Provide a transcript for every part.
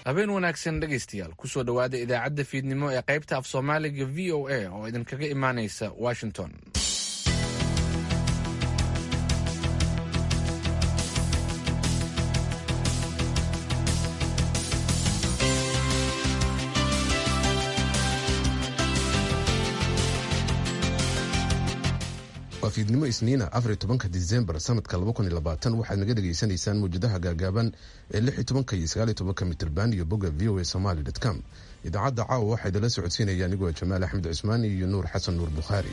habeen wanaagsan dhegaystayaal kusoo dhowaada idaacadda fiidnimo ee qaybta af soomaaliga v o a oo idinkaga imaanaysa washington waa fiidnimo isniina afar tobanka disembar sanadka waxaad naga dhegaysanaysaan mawjadaha gaagaaban ee lix tobanka iyo sagaal tobanka mitrban iyo bogga v o a somaly com idaacadda caawa waxaa idinla socodsiinaya anigoo jamaal axmed cusmaan iyo nuur xasan nuur bukhaari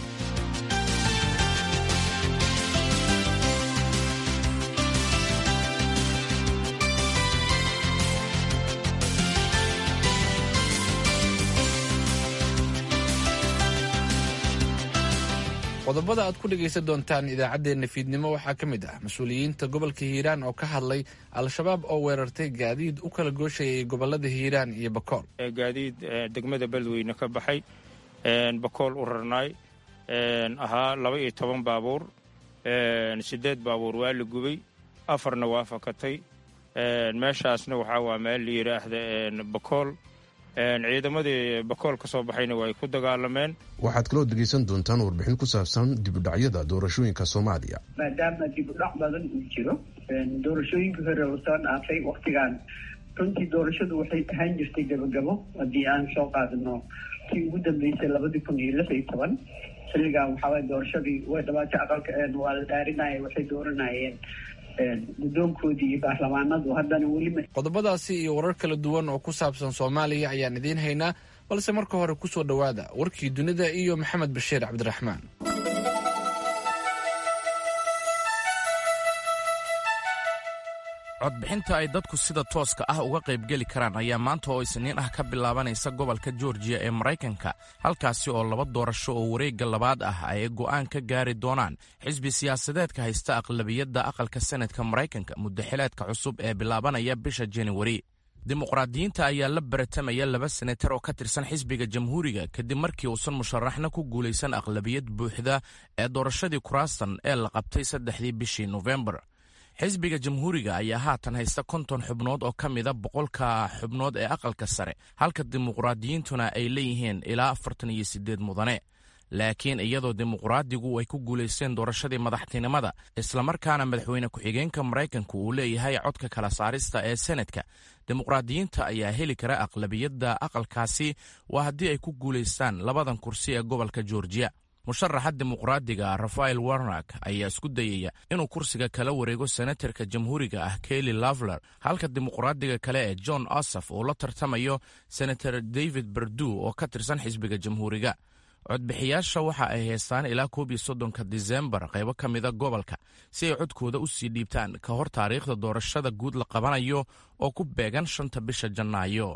qodobada aad ku dhegaysan doontaan idaacaddeenna fiidnimo waxaa ka mid ah mas-uuliyiinta gobolka hiiraan oo ka hadlay al-shabaab oo weerartay gaadiid u kala gooshayay gobolada hiiraan iyo bakool gaadiid degmada beledweyne ka baxay bakool u rarnaay ahaa laba iyo toban baabuur siddeed baabuur waa la gubay afarna waa fakatay meeshaasna waxaa waa meel la yidhaahda bakool ciidamadii bakool ka soo baxayna waa ay ku dagaalameen waxaad kaloo dhegaysan doontaan warbixin ku saabsan dibudhacyada doorashooyinka soomaaliya maadaama dibudhac badan uu jiro doorashooyinka hore oo soo dhaafay waktigan runtii doorashadu waxay ahaan jirtay gabagabo haddii aan soo qaadano tii ugu dambeysay labadii kun iyo lix iyo toban xilligan waxaaway doorashadii way dhabaatay aqalka waa la dhaarinaya waxay dooranayeen guddoonkoodii iyo baarlamaanadu haddana weli qodobadaasi iyo warar kala duwan oo ku saabsan soomaaliya ayaan idiin haynaa balse marka hore kusoo dhowaada warkii dunida iyo maxamed bashiir cabdiraxmaan codbixinta ay dadku sida tooska ah uga qaybgeli karaan ayaa maanta oo isniin ah ka bilaabanaysa gobolka georgiya ee maraykanka halkaasi oo laba doorasho oo wareegga labaad ah ay go'aan ka gaari doonaan xisbi siyaasadeedka haysta aqlabiyadda aqalka senadka maraykanka muddaxileedka cusub ee bilaabanaya bisha januari dimuqraadiyiinta ayaa la baratamaya laba senatar oo ka tirsan xisbiga jamhuuriga kadib markii uusan musharaxna ku guulaysan aqlabiyad buuxda ee doorashadii kuraastan ee la qabtay saddexdii bishii nofembar xisbiga jamhuuriga ayaa haatan haysta konton xubnood oo ka mida boqolka xubnood ee aqalka sare halka dimuqraadiyiintuna ay leeyihiin ilaa afartan iyo siddeed mudane laakiin iyadoo dimuqraadigu ay ku guulaysteen doorashadii madaxtinimada islamarkaana madaxweyne ku-xigeenka maraykanku uu leeyahay codka kala saarista ee senadka dimuqraadiyiinta ayaa heli kara aqlabiyadda aqalkaasi waa haddii ay ku guulaystaan labadan kursi ee gobolka georgiya musharaxa dimuqraadiga rafael warnak ayaa isku dayaya inuu kursiga kala wareego senatarka jamhuuriga ah kelly lavler halka dimuqraadiga kale ee john osaf uu la tartamayo senator david berdu oo ka tirsan xisbiga jamhuuriga codbixiyaasha waxa ay haystaan ilaa koob iyo soddonka disembar qaybo ka mida gobolka si ay codkooda u sii dhiibtaan ka hor taariikhda doorashada guud la qabanayo oo ku beegan shanta bisha janaayo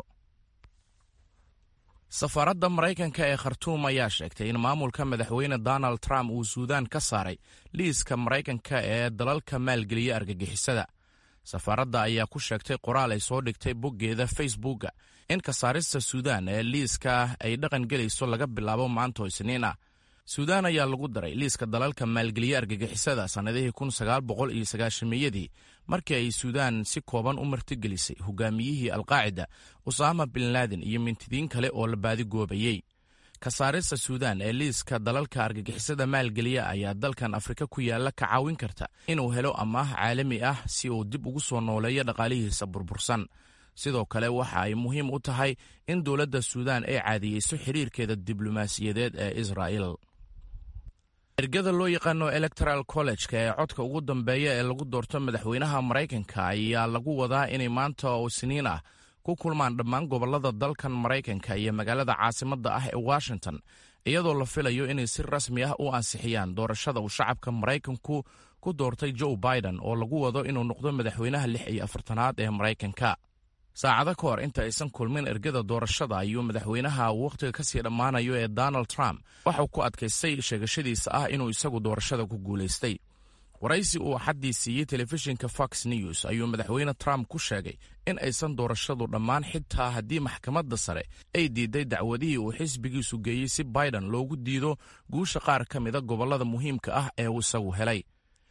safaaradda maraykanka ee khartuum ayaa sheegtay in maamulka madaxweyne donald trump uu suudaan ka saaray liiska maraykanka ee dalalka maalgeliya argagixisada safaaradda ayaa ku sheegtay qoraal ay soo dhigtay boggeeda facebooka in kasaarista suudaan ee liiska ay dhaqan gelayso laga bilaabo maantoo isniin ah suudaan ayaa lagu daray liiska dalalka maalgeliya argagixisada sannadihii kun sagaal boqol iyo sagaashamiyadii markii ay suudaan si kooban u martigelisay hogaamiyihii alqaacida usaama bin laadin iyo mintidiin kale oo la baadigoobayey kasaarista suudaan ee liiska dalalka argagixisada maalgeliya ayaa dalkan afrika ku yaalla ka caawin karta inuu helo amaah caalami ah si uu dib ugu soo nooleeyo dhaqaalihiisa burbursan sidoo kale waxa ay muhiim u tahay in dowladda suudaan ay caadiyeyso xiriirkeeda diblomaasiyadeed ee israa'il ergada loo yaqaano electoral college-ka ee codka ugu dambeeya ee lagu doorto madaxweynaha maraykanka ayaa lagu wadaa inay maanta oo isniin ah ku kulmaan dhammaan gobollada dalkan maraykanka iyo magaalada caasimadda ah ee washington iyadoo la filayo inay si rasmi ah u ansixiyaan doorashada uu shacabka maraykanku ku doortay joe biden oo lagu wado inuu noqdo madaxweynaha lix iyo afartanaad ee maraykanka saacado ka hor inta aysan kulmin ergada doorashada ayuu madaxweynaha wakhtiga ka sii dhammaanayo ee donald trump waxauu ku adkaystay sheegashadiisa ah inuu isagu doorashada ku guulaystay waraysi uu axaddii siiyey telefishinka fox news ayuu madaxweyne trump ku sheegay in aysan doorashadu dhammaan xitaa haddii maxkamadda sare ay diiday dacwadihii uu xisbigiisu geeyey si biden loogu diido guusha qaar ka mida gobollada muhiimka ah ee uu isagu helay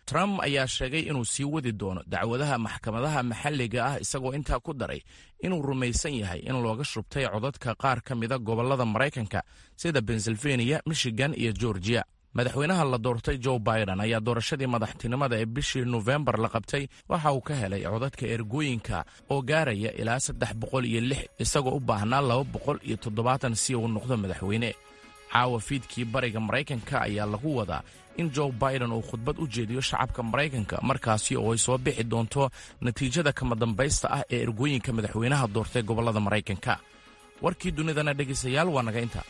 trump ayaa sheegay inuu sii wadi doono dacwadaha maxkamadaha maxalliga ah isagoo intaa ku daray inuu rumaysan yahay in looga shubtay codadka qaar ka mida gobollada maraykanka sida pennsylvania michigan iyo georgiya madaxweynaha la doortay joe biden ayaa doorashadii madaxtinimada ee bishii nofembar la qabtay waxa uu ka helay codadka ergooyinka oo gaaraya ilaa saddex boqol iyo lix isagoo u baahnaa laba boqol iyo toddobaatan si uu noqdo madaxweyne caawa fiidkii bariga maraykanka ayaa lagu wadaa in joe biden uu khudbad u jeediyo shacabka maraykanka markaasi oo ay soo bixi doonto natiijada kama dambaysta ah ee ergooyinka madaxweynaha doortay gobollada maraykanka warkii dunidana dhegaystayaal waa naga inta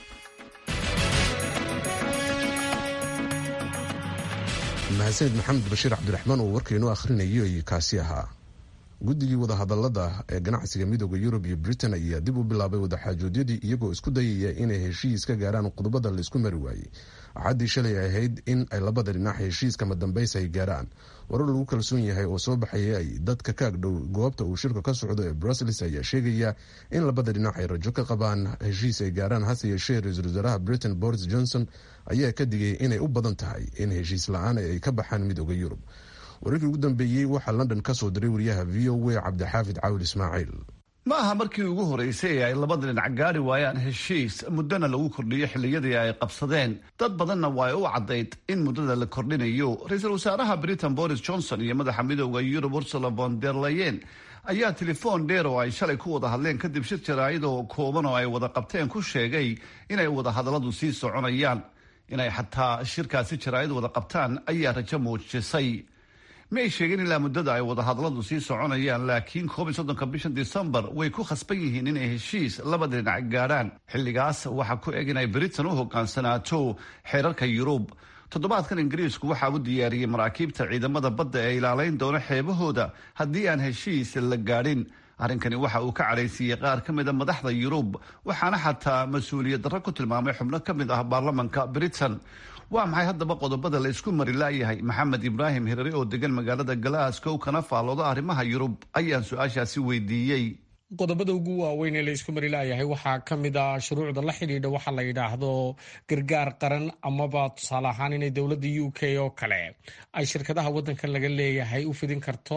mahadsanid maxamed bashiir cabdiraxmaan oo warkaynu akhrinayo kaasi ahaa guddigii wadahadalada ee ganacsiga midooda yurub iyo britain ayaa dib u bilaabay wadaxaajoodyadii iyagoo isku dayaya inay heshiis ka gaaraan qodobada laisku mari waayey axaddii shalay ahayd in ay labada dhinac heshiiska madambaysa ay gaaraan warar lagu kalsoon yahay oo soo baxaya ay dadka ka agdhow goobta uu shirka ka socdo ee brussels ayaa sheegaya in labada dhinac ay rajo ka qabaan heshiis ay gaaraan hase yeeshee ra-iisul wasaaraha britain boris johnson ayaa ka digay inay u badan tahay in heshiis la-aan ay ka baxaan midooda yurub wararkii ugu dambeeyey waxaa london ka soo diray wariyaha v o a cabdixaafid caawil ismaaciil ma aha markii ugu horreysay ee ay labada dhinac gaari waayaan heshiis muddana lagu kordhiyo xilliyadii ay qabsadeen dad badanna waa ay u caddayd in muddada la kordhinayo ra-iisul wasaaraha britain boris johnson iyo madaxa midooda yurub ursula von der leyen ayaa telefoon dheer oo ay shalay ku wada hadleen kadib shir jaraa'id oo kooban oo ay wada qabteen ku sheegay inay wada hadalladu sii soconayaan inay xataa shirkaasi jaraa'id wada qabtaan ayaa rajo muujisay ma ay sheegeen ilaa muddada ay wadahadalladu sii soconayaan laakiin koob iyo soddonka bishan disembar way ku khasban yihiin inay heshiis labada dhinac gaadhaan xilligaas waxaa ku eg inay britain u hogaansanaato xeerarka yurub toddobaadkan ingiriisku waxaa u diyaariyey maraakiibta ciidamada badda ee ilaalayn doona xeebahooda haddii aan heshiis la gaadhin arrinkani waxa uu ka cadhaysiiyey qaar ka mid a madaxda yurub waxaana xataa mas-uuliyad darro ku tilmaamay xubno ka mid ah baarlamanka britain waa maxay haddaba qodobada la isku mari laayahay maxamed ibraahim hirare oo degan magaalada glasgow kana faallooda arrimaha yurub ayaan su-aashaasi weydiiyey qodobada ugu waaweyn ee la isku mari laayahay waxaa ka mid a shuruucda la xidhiidha waxa la yidhaahdo gargaar qaran amaba tusaale ahaan inay dowladda u k oo kale ay shirkadaha waddankan laga leeyahay u fidin karto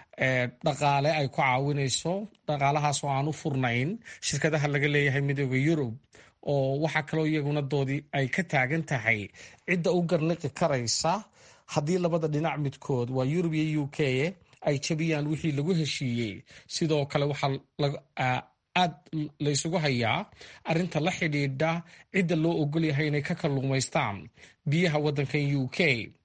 dhaqaale ay ku caawinayso dhaqaalahaas oo aan u furnayn shirkadaha laga leeyahay midooda yurub oo waxaa kaloo iyaguna doodii ay ka taagan tahay cidda u garniqi karaysa haddii labada dhinac midkood waa yurub iyo u k ay jabiyaan wixii lagu heshiiyey sidoo kale waxaa aad laysugu hayaa arinta la xidhiidha cidda loo ogol yahay inay ka kalluumaystaan biyaha waddankan u k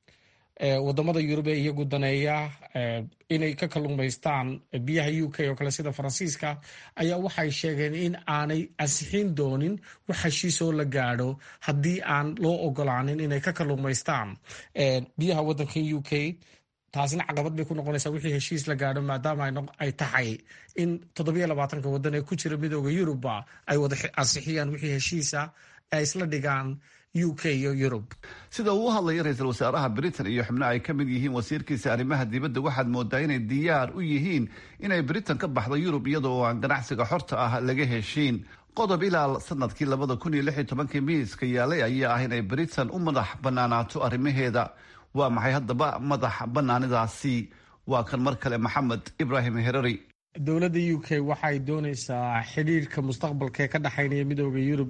wadamada yurub ee iyagu daneeya inay ka kalluumaystaan biyaha u k oo kale sida faransiiska ayaa waxay sheegeen in aanay ansixin doonin wax heshiisoo la gaadho haddii aan loo ogolaanin inay ka kalluumaystaan biyaha waddankan u k taasina caqabad bay ku noqonaysaa wixii heshiis la gaadho maadaama ay tahay in toddobiyo labaatanka waddan ee ku jira midooda yurubba ay wada ansixiyaan wixii heshiisa ay isla dhigaan u k iyo yurub sida uu u hadlaya ra-iisul wasaaraha britain iyo xubno ay ka mid yihiin wasiirkiisa arrimaha dibadda waxaad moodaa inay diyaar u yihiin inay britain ka baxdo yurub iyadoo aan ganacsiga xorta ah laga heshiin qodob ilaa sanadkii labada kun iyo lix iyo tobankii miiska yaalay ayaa ah inay britain u madax banaanaato arrimaheeda waa maxay haddaba madax banaanidaasi waa kan mar kale maxamed ibraahim herari dowladda u k waxay doonaysaa xidhiirka mustaqbalka ee ka dhexaynaya midooda yurub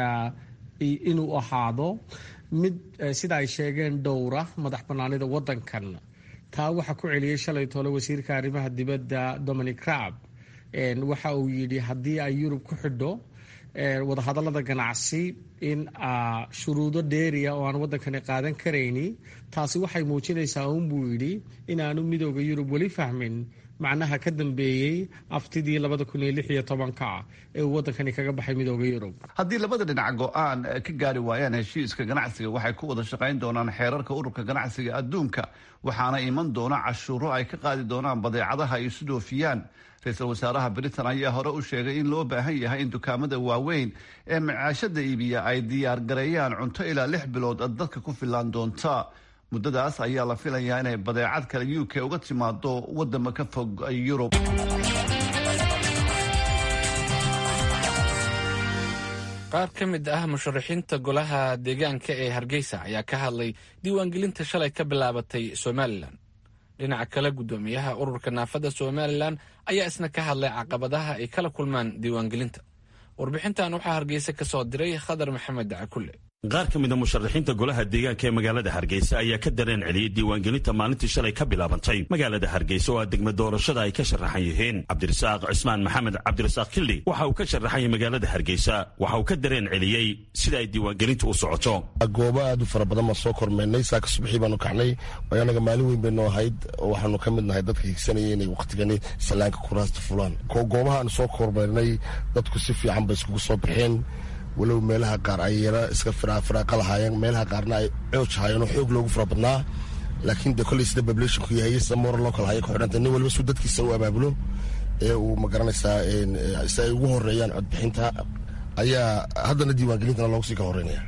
inuu ahaado mid sida ay sheegeen dhowra madax banaanida wadankan taa waxaa ku celiyey shalay tole wasiirka arrimaha dibadda dominic raab waxa uu yidhi haddii ay yurub ku xidho wadahadalada ganacsi in shuruudo dheeriya oo aan wadankani qaadan karayni taasi waxay muujinaysaa unbuu yidhi inaanu midooda yurub weli fahmin macnaha ka dambeeyey aftidii labada kun iyo lix iyo tobanka ee uu wadankani kaga baxay midooda yurub haddii labada dhinac go-aan ka gaari waayaan heshiiska ganacsiga waxay ku wada shaqayn doonaan xeerarka ururka ganacsiga adduunka waxaana iman doona cashuuro ay ka qaadi doonaan badeecadaha ay isu dhoofiyaan ra-iisul wasaaraha britain ayaa hore u sheegay in loo baahan yahay in dukaamada waaweyn ee macaashada iibiya ay diyaar gareeyaan cunto ilaa lix bilood dadka ku filaan doonta muddadaas ayaa la filayaa inay badeecad kale u k uga timaado wadama ka fog yurub qaar ka mid ah musharaxiinta golaha deegaanka ee hargeysa ayaa ka hadlay diiwaangelinta shalay ka bilaabatay somalilan dhinaca kale guddoomiyaha ururka naafada somalilan ayaa isna ka hadlay caqabadaha ay kala kulmaan diiwaangelinta warbixintan waxaa hargeysa ka soo diray khadar maxamed dacakulle qaar ka mida musharaxiinta golaha deegaanka ee magaalada hargeysa ayaa ka dareen celiyey diiwaangelinta maalintii shalay ka bilaabantay magaalada hargeysa oo a degma doorashada ay ka sharaxan yihiin cabdirasaaq cismaan maxamed cabdirasaaq kildhi waxa uu ka sharaxan yahay magaalada hargeysa waxa uu ka dareen celiyey sida ay diiwaangelintu u socoto goobo aad u fara badan baan soo kormeynay saaka subaxii baanu kacnay waayo anaga maalin weyn baynoo ahayd waxaanu ka mid nahay dadka higsanaya inay wakhtigani sallaanka kuraasta fulaan goobaha aanu soo kormeynay dadku si fiican bay iskugu soo baxeen walow meelaha qaar ay yara iska firaaqa lahaayeen meelaha qaarna ay cooj haayeen oo xoog loogu fara badnaa laakiin de kolley sida bablationku yahay sida moral local haya ku xidhanta nin waliba suu dadkiisa u abaabulo ee uu magaranaysaa si ay ugu horeeyaan codbixinta ayaa haddana diiwaangelintana loogu sii ka horeynaya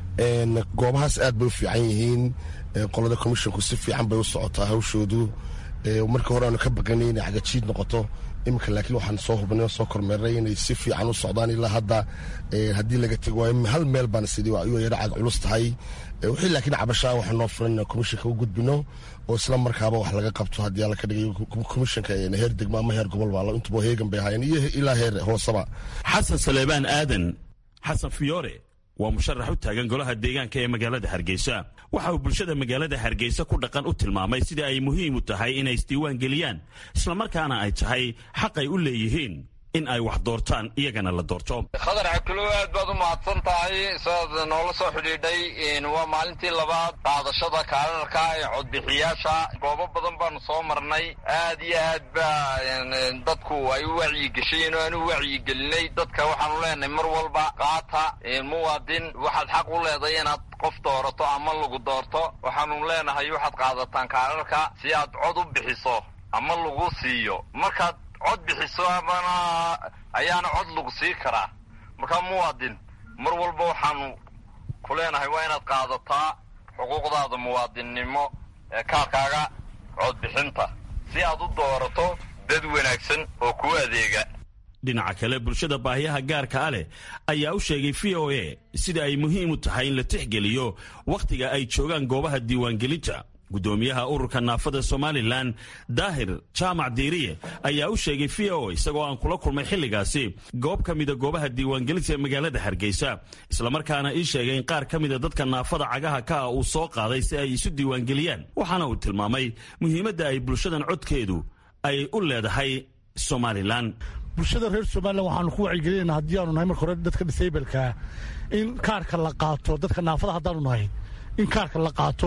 goobahaas aad bay u fiican yihiin qolada commissionku si fiican bay u socotaa hawshoodu markii hore aanu ka baqanay inay cagajiid noqoto iminka laakiin waxaan soo hubnay oo soo kormeernay inay si fiican u socdaan ilaa hadda haddii laga tego waayo hal meel baana sidii ayuu yara cag culus tahay wixii laakiin cabashaa waxaa noo furan inaan komishanka u gudbino oo isla markaaba wax laga qabto haddii alla ka dhigayo komishanka heer degmo ama heer gobol baa intuba heegan bay ahaayeen iyo ilaa heer hooseba xasan saleebaan aadan xasan fiyoore waa musharax u taagan golaha deegaanka ee magaalada hargeysa waxa uu bulshada magaalada hargeysa ku dhaqan u tilmaamay sida ay muhiim u tahay inay isdiiwaan geliyaan islamarkaana ay tahay xaq ay u leeyihiin in ay wax doortaan iyagana la doorto khadar xakulow aad baad u mahadsan tahay sidaad noola soo xidhiidhay waa maalintii labaad qaadashada kaalarka ee codbixiyaasha goobo badan baanu soo marnay aad iyo aad baa dadku ay u wacyigeshayeen oo aan u wacyigelinay dadka waxaanu leenahay mar walba qaata muwaadin waxaad xaq u leedahay inaad qof doorato ama lagu doorto waxaanu leenahay waxaad qaadataan kaalarka si aad cod u bixiso ama lagu siiyo markaad cod bixiso amana ayaana cod lagu sii karaa markaa muwaadin mar walba waxaanu ku leenahay waa inaad qaadataa xuquuqdaada muwaadinnimo ee kaalkaaga codbixinta si aad u doorato dad wanaagsan oo kuu adeega dhinaca kale bulshada baahiyaha gaarka a leh ayaa u sheegay v o a sida ay muhiim u tahay in la tixgeliyo wakhtiga ay joogaan goobaha diiwaangelinta guddoomiyaha ururka naafada somalilan daahir jaamac diiriye ayaa u sheegay v o isagoo aan kula kulmay xilligaasi goob ka mida goobaha diiwaangelinta ee magaalada hargeysa islamarkaana ii sheegay in qaar ka mida dadka naafada cagaha ka ah uu soo qaaday si ay isu diiwaangeliyaan waxaana uu tilmaamay muhiimadda ay bulshadan codkeedu ay u leedahay somalilan bulshada reer somalilan waxaanu ku wacyigelinayna haddii aanu nahay marka hore dadka disaybalkaa in kaarka la qaato dadka naafada haddaanu nahay in kaarka la qaato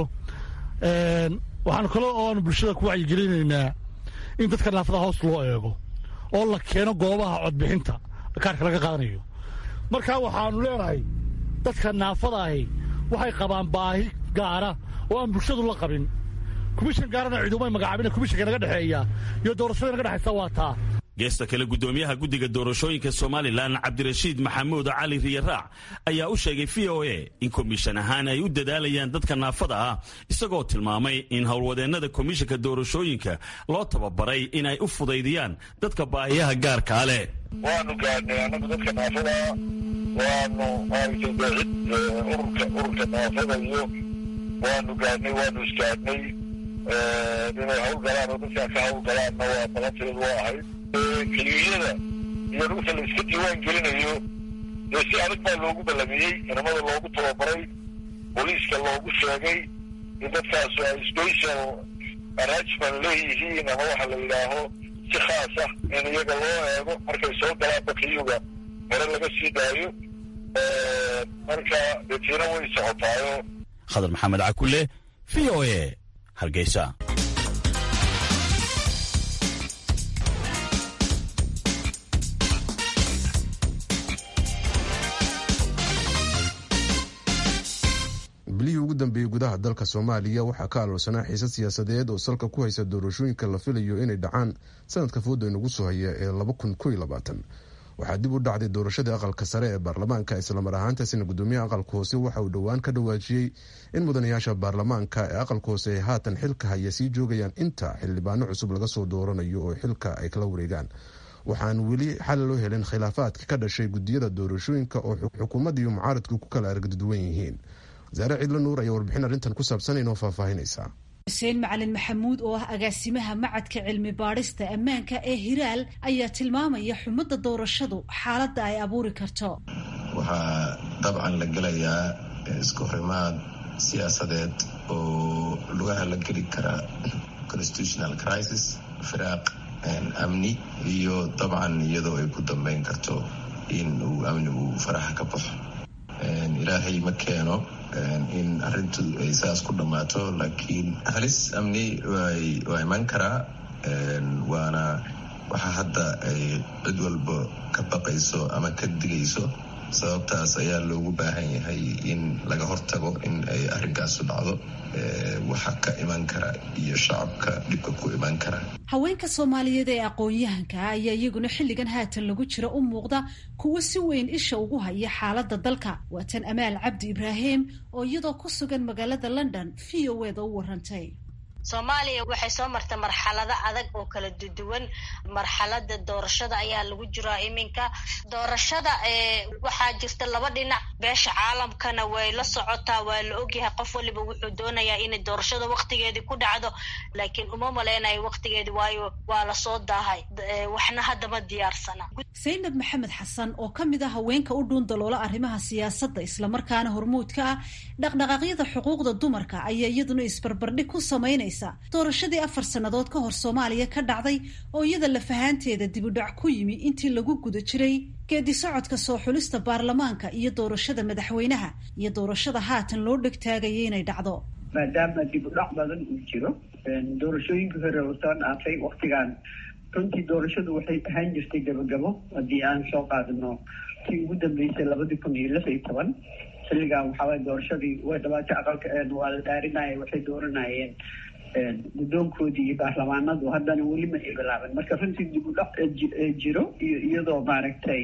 waxaanu kale oo aanu bulshada ku wacyigelinaynaa in dadka naafada hoos loo eego oo la keeno goobaha codbixinta kaarka laga qaadanayo markaa waxaanu leenahay dadka naafada ahi waxay qabaan baahi gaara oo aan bulshadu la qabin komishan gaarana ciidumay magacaabina komishanka naga dhexeeya iyo doorashada naga dhexaysa waa taa geesta kale guddoomiyaha guddiga doorashooyinka somalilan cabdirashiid maxamuud cali riyaraac ayaa u sheegay v o a in komishan ahaan ay u dadaalayaan dadka naafada ah isagoo tilmaamay in howlwadeennada komishanka doorashooyinka loo tababaray inay u fudaydiyaan dadka baahiyaha gaarkaa leh waanu gaadhnay annagu dadka naafada waanu maaragtay ururka ururka naafada iyo waanu gaadhnay waanu isgaadhnay inay hawlgalaan oo dadkaa ka hawlgalaanna waa balanteedu waa ahayd keliyada iyo dhulka la iska diiwaan gelinayo dee si adag baa loogu ballamiyey ciidamada loogu tababaray booliiska loogu sheegay in dadkaasu ay special arrangement leeyihiin ama waxa la yidhaaho si khaas ah in iyaga loo eego markay soo galaan bakiyuga hore laga sii daayo marka detiina way socotaayo khadar maxamed cakule v o a hargeysa bilihii ugu dambeeyey gudaha dalka soomaaliya waxaa ka aloolsanaa xiise siyaasadeed oo salka ku haysa doorashooyinka la filayo inay dhacaan sanadka fooda inagu soo haya ee waxaa dib u dhacday doorashadii aqalka sare ee baarlamaanka islamar ahaantaasina gudoomiyaha aqalka hoose waxa uu dhowaan ka dhawaajiyey in mudanayaasha baarlamaanka ee aqalka hoose ay haatan xilka haya sii joogayaan inta xildhibaano cusub laga soo dooranayo oo xilka ay kala wareegaan waxaan weli xal loo helin khilaafaadka ka dhashay gudiyada doorashooyinka oo xukuumadda iyo mucaaradku ku kala aragduwan yihiin wasaare cidlo nuur ayaa warbixin arrintan ku saabsan inoo faahfaahinaysaa xuseen macalin maxamuud oo ah agaasimaha macadka cilmi baadhista ammaanka ee hiraal ayaa tilmaamaya xumadda doorashadu xaaladda ay abuuri karto waxaa dabcan la gelayaa isku horimaad siyaasadeed oo lugaha la geli kara constitutional crisis firaaq amni iyo dabcan iyadoo ay ku dambeyn karto in uu amnigu faraxa ka baxo ilaahay ma keeno in arintu ay saas ku dhammaato laakiin halis amni waa iman karaa waana waxa hadda ay cid walba ka baqayso ama ka digayso sababtaas ayaa loogu baahan yahay in laga hortago in ay arrinkaasu dhacdo waxa ka iman kara iyo shacabka dhibka ku iman kara haweenka soomaaliyeed ee aqoon-yahanka ah ayaa iyaguna xilligan haatan lagu jira u muuqda kuwo si weyn isha ugu haya xaaladda dalka waa tan amaal cabdi ibraahim oo iyadoo ku sugan magaalada london v o eda u warantay soomaaliya waxay soo martay marxalado adag oo kala duduwan marxalada doorashada ayaa lagu jiraa iminka doorashada waxaa jirta laba dhinac beesha caalamkana way la socotaa waa la ogyahay qof waliba wuxuu doonayaa inay doorashada waktigeedii ku dhacdo laakiin uma maleynayo waktigeedi waayo waa lasoo daahay waxna haddama diyaarsana saynab maxamed xasan oo ka mid ah haweenka u dhuun daloola arrimaha siyaasadda islamarkaana hormuudka ah dhaqdhaqaaqyada xuquuqda dumarka ayaa iyaduna isbarbardhig ku samaynaysa doorashadii afar sannadood ka hor soomaaliya ka dhacday oo iyada lafahaanteeda dibudhac ku yimi intii lagu guda jiray geedi socodka soo xulista baarlamaanka iyo doorashada madaxweynaha iyo doorashada haatan loo dhegtaagaya inay dhacdo maadaama dibudhac badan uu jiro doorashooyinkii hore oo soo dhaafay waktigan runtii doorashadu waxay ahaan jirtay gabagabo haddii aan soo qaadano tii ugu dambeysay labadii kun iyo lix iyo toban xilligan waxaaway doorashadii way dhabaatay aqalka waa la dhaarinaya waxay dooranayeen guddoonkoodii iyo baarlamaanadu haddana weli ma ay bilaaban marka runtii dib u dhac jiro iyo iyadoo maaragtay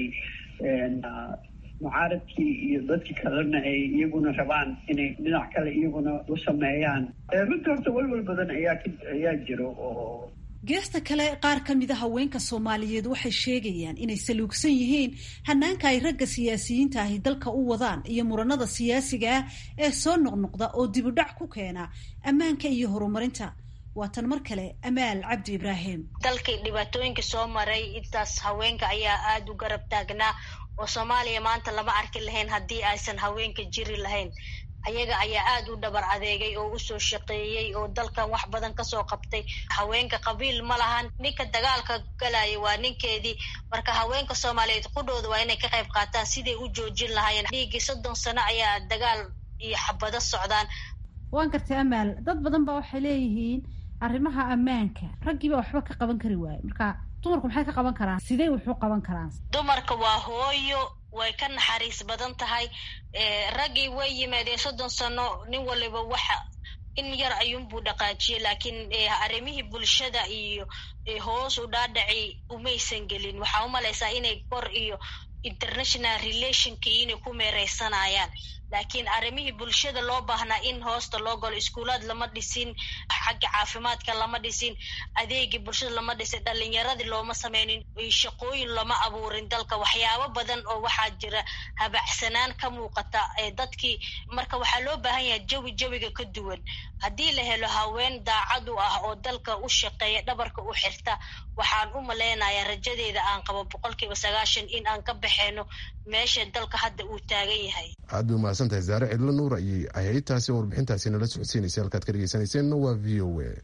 mucaaradkii iyo dadkii kalena ay iyaguna rabaan inay dhinac kale iyaguna u sameeyaan runtii horta walwal badan ayaa ayaa jiro oo geesta kale qaar ka mid a haweenka soomaaliyeed waxay sheegayaan inay saluugsan yihiin hanaanka ay ragga siyaasiyiinta ahi dalka u wadaan iyo muranada siyaasiga ah ee soo noqnoqda oo dibudhac ku keena ammaanka iyo horumarinta waa tan mar kale amaal cabdi ibraahim dalkii dhibaatooyinka soo maray intaas haweenka ayaa aada u garab taagnaa oo soomaaliya maanta lama arki lahayn haddii aysan haweenka jiri lahayn ayaga ayaa aada u dhabar adeegay oo usoo shaqeeyey oo dalkan wax badan kasoo qabtay haweenka qabiil ma lahan ninka dagaalka galaya waa ninkeedii marka haweenka soomaaliyeed qudhooda waa inay ka qayb qaataan siday u joojin lahaayeen dhiiggii soddon sano ayaa dagaal iyo xabado socdaan waan gartay amaal dad badan ba waxay leeyihiin arrimaha ammaanka raggiiba waxba ka qaban kari waaye marka dumarku maxay ka qaban karaan sidey wuxuu qaban karaan dumarka waa hooyo way ka naxariis badan tahay raggii way yimaadeen soddon sano nin waliba waxa in yar ayuunbuu dhaqaajiyey laakiin arrimihii bulshada iyo hoos u dhaadhaci umaysan gelin waxaa umalaysaa inay kor iyo international relationkii inay ku meereysanayaan laakiin arrimihii bulshada loo baahnaa in hoosta loo galo iskuulaad lama dhisin xagga caafimaadka lama dhisin adeegii bulshada lama dhisin dhalinyaradii looma sameynin shaqooyin lama abuurin dalka waxyaabo badan oo waxaa jira habacsanaan ka muuqata dadkii marka waxaa loo baahan yahay jawi jawiga ka duwan haddii la helo haween daacad u ah oo dalka u shaqeeya dhabarka u xirta waxaan u maleynayaa rajadeeda aan qabo boqolkiiba sagaashan in aan ka baxeyno meesha dalka hadda uu taagan yahay aad bay umahadsan tahay zaare cidlo nuur ayay ahayd taasi oo warbixintaasi nala socodsiinaysa halkaad ka dhegeysanayseena waa v o a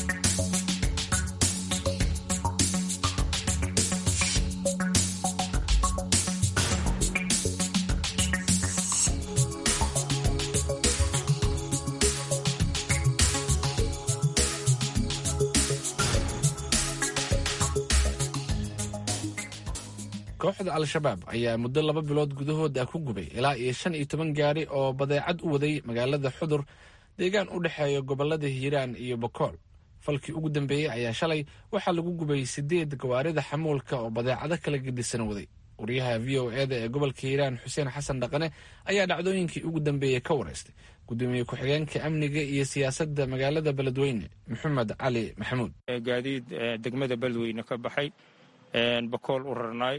kooxda al-shabaab ayaa muddo laba bilood gudahooda ku gubay ilaa iyo shan iyo toban gaari oo badeecad u waday magaalada xudur deegaan u dhexeeya gobolada hiiraan iyo bokool falkii ugu dambeeyey ayaa shalay waxaa lagu gubay sideed gawaarida xamuulka oo badeecado kala gedisan waday wariyaha v o eda ee gobolka hiiraan xuseen xasan dhaqane ayaa dhacdooyinkii ugu dambeeyey ka wareystay gudoomiye ku-xigeenka amniga iyo siyaasadda magaalada beledweyne maxamed cali maxamuud gaadiid degmada beledweyne ka baxay bakool u rarnaay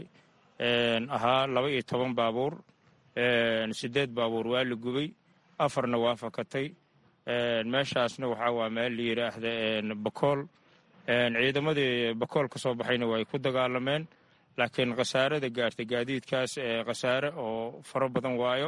ahaa laba iyo toban baabuur siddeed baabuur waa la gubay afarna waa fakatay meeshaasna waxaa waa meel la yidhaahda bakool ciidamadii bakool ka soo baxayna way ku dagaalameen laakiin khasaarada gaartay gaadiidkaas khasaare oo faro badan waayo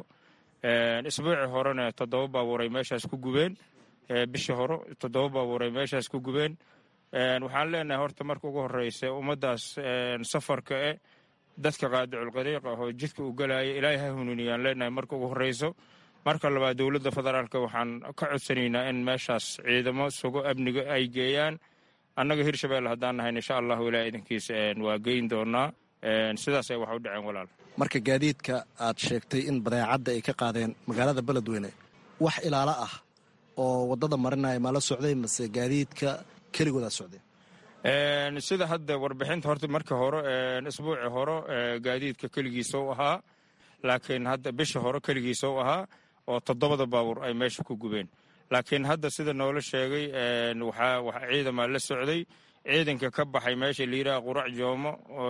isbuuci horena toddoba baabuur ay meeshaas ku gubeen bishii hore toddoba baabuur ay meeshaas ku gubeen waxaan leenahay horta marka ugu horreysa ummaddaas safarka e dadka qaadiculqariiq ah oo jidka u galaya ilaahay ha hununiyaan leenahay marka ugu horreyso marka labaad dowladda federaalk waxaan ka codsanaynaa in meeshaas ciidamo sugo amniga ay geeyaan annaga hirshabelle haddaan nahayn insha allahu ilaa idankiis waa geyn doonaa sidaasay wax u dhaceen walaal marka gaadiidka aad sheegtay in badeecadda ay ka qaadeen magaalada beledweyne wax ilaalo ah oo waddada marinaya ma la socday mase gaadiidka keligoodaa socdeen sida hadda warbixinta horta markii hore isbuuci hore gaadiidka keligiisa u ahaa laakiin hadda bishii hore keligiisa u ahaa oo toddobada baabuur ay meesha ku gubeen laakiin hadda sida noola sheegay waxaa ciidamaa la socday ciidanka ka baxay meesha layidhaha qurac joomo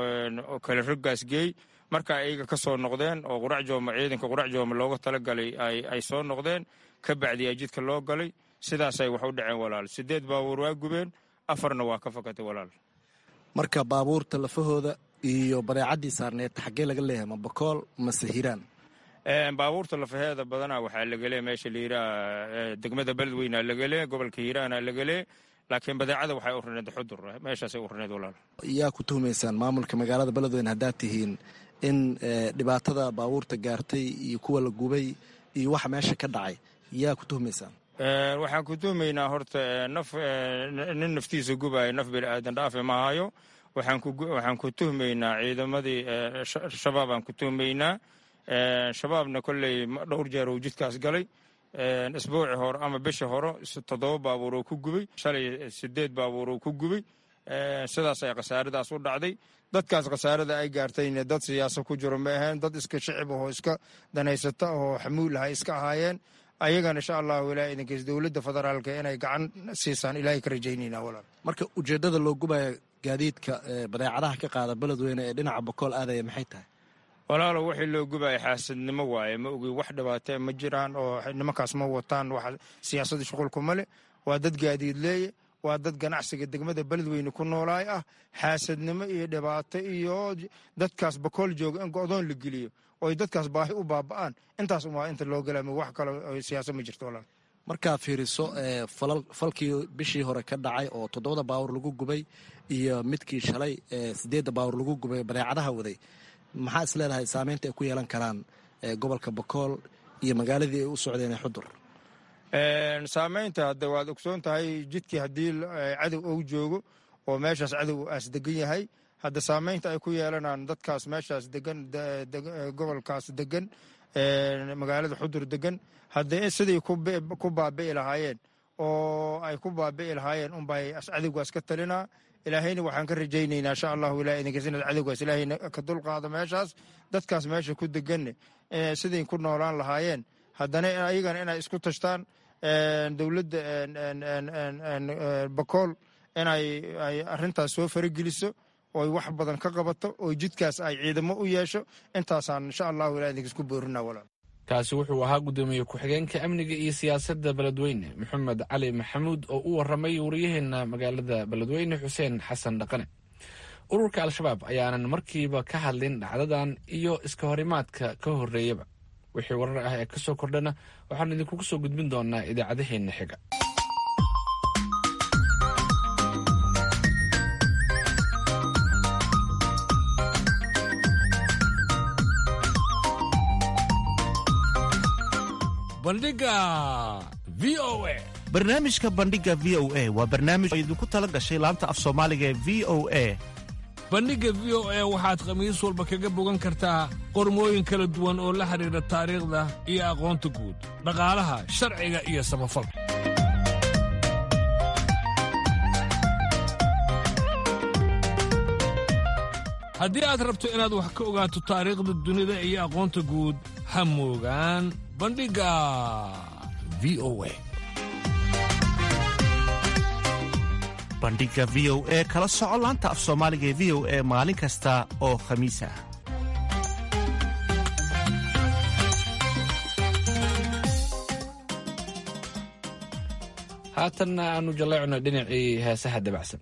oo kale roggaas geey marka ayaga ka soo noqdeen oo qurac joomo ciidanka qurac joomo looga talagalay ay soo noqdeen ka bacdiyaa jidka loo galay sidaasay wax u dhaceen walaal sideed baabuur waa gubeen afarna waa ka fakatay walaal marka baabuurta lafahooda iyo badeecaddii saarneed xaggee laga leeyahay ma bakool mase hiiraan baabuurta lafaheeda badanaa waxaa lagale meesha layidhaha degmada beledweynea lagale gobolka hiiraana lagale laakiin badeecada waxay urneed xudur meeshaasay urneed walaal yaa ku tuhumaysaan maamulka magaalada beledweyne haddaad tihiin in dhibaatada baabuurta gaartay iyo kuwa la gubay iyo waxa meesha ka dhacay yaa ku tuhumaysaan waxaan ku tuhmaynaa horta naf nin naftiisa gubaayo naf bini aadan dhaafe mahayo waxaan ku tuhmaynaa ciidamadii shabaabaan ku tuhmaynaa shabaabna kolley dhowr jeer uu jidkaas galay isbuuci hore ama bishii hore toddoba baabuur oo ku gubay shalay sideed baabuur oo ku gubay sidaas ay khasaaradaas u dhacday dadkaas khasaarada ay gaartayna dad siyaasa ku jiro ma aheen dad iska shicib ahoo iska danaysata oo xamuul aha iska ahaayeen ayagana insha allahu ilaa idinkiis dowladda federaalka inay gacan siisaan ilaahay ka rajaynayna walaal marka ujeeddada loo gubaya gaadiidka badeecadaha ka qaada beledweyne ee dhinaca bokool aadaya maxay tahay walaalo wixii loo gubaya xaasadnimo waaye ma ogi wax dhibaatee ma jiraan oo nimankaas ma wataan wax siyaasadda shuqulkuma leh waa dad gaadiid leeye waa dad ganacsiga degmada beledweyne ku noolaay ah xaasadnimo iyo dhibaato iyo dadkaas bakool jooga in go-doon la geliyo oo ay dadkaas baahi u baaba'aan intaas umaa inta loo galaama wax kale siyaasad ma jirto walaal markaad fiiriso falkii bishii hore ka dhacay oo toddobada baawur lagu gubay iyo midkii shalay sideedda baawur lagu gubay badeecadaha waday maxaa is leedahay saameynta ay ku yeelan karaan gobolka bakool iyo magaaladii ay u socdeen ee xudur saameynta hadda waad ogsoon tahay jidkii haddii cadow ou joogo oo meeshaas cadow aas degan yahay hadda saameynta ay ku yeelanaan dadkaas meeshaas degan gobolkaas degan magaalada xudur degan hadda siday ku baabi'i lahaayeen oo ay ku baabi'i lahaayeen unbay cadowgaas ka talinaa ilaahayna waxaan ka rajaynaynaa insha allahu ilaah idinkiis inaad cadowgaas ilaahayna ka dulqaado meeshaas dadkaas meesha ku deganne siday ku noolaan lahaayeen haddana ayagana inay isku tashtaan dowladda bakool inay arrintaas soo farageliso ooy wax badan ka qabato oo jidkaas ay ciidamo u yeesho intaasaan insha allahu ilaah idinkiis ku boorina walaal kaasi wuxuu ahaa guddoomiye ku-xigeenka amniga iyo siyaasadda beledweyne maxamed cali maxamuud oo u waramay wariyaheena magaalada beledweyne xuseen xasan dhaqane ururka al-shabaab ayaanan markiiba ka hadlin dhacdadan iyo iska horimaadka ka horreeyaba wixii warar ah ee ka soo kordhana waxaan idinkugu soo gudbin doonaa idaacadaheenna xiga bandhiga v o a barnaamijka bandhiga v o a waa barnaamij oo idinku tala gashay laanta af soomaaliga ee v o a bandhigga v o a waxaad khamiis walba kaga bogan kartaa qormooyin kala duwan oo la xidhiidha taariikhda iyo aqoonta guud dhaqaalaha sharciga iyo samafalka haddii aad rabto inaad wax ka ogaato taariikhda dunida iyo aqoonta guud ha moogaan bandhigga v o a bandhiga v o e kala soco laanta af soomaaliga ee v o e maalin kasta oo khamiis ah haatanna aanu jaleecno dhinacii heesaha dabacsan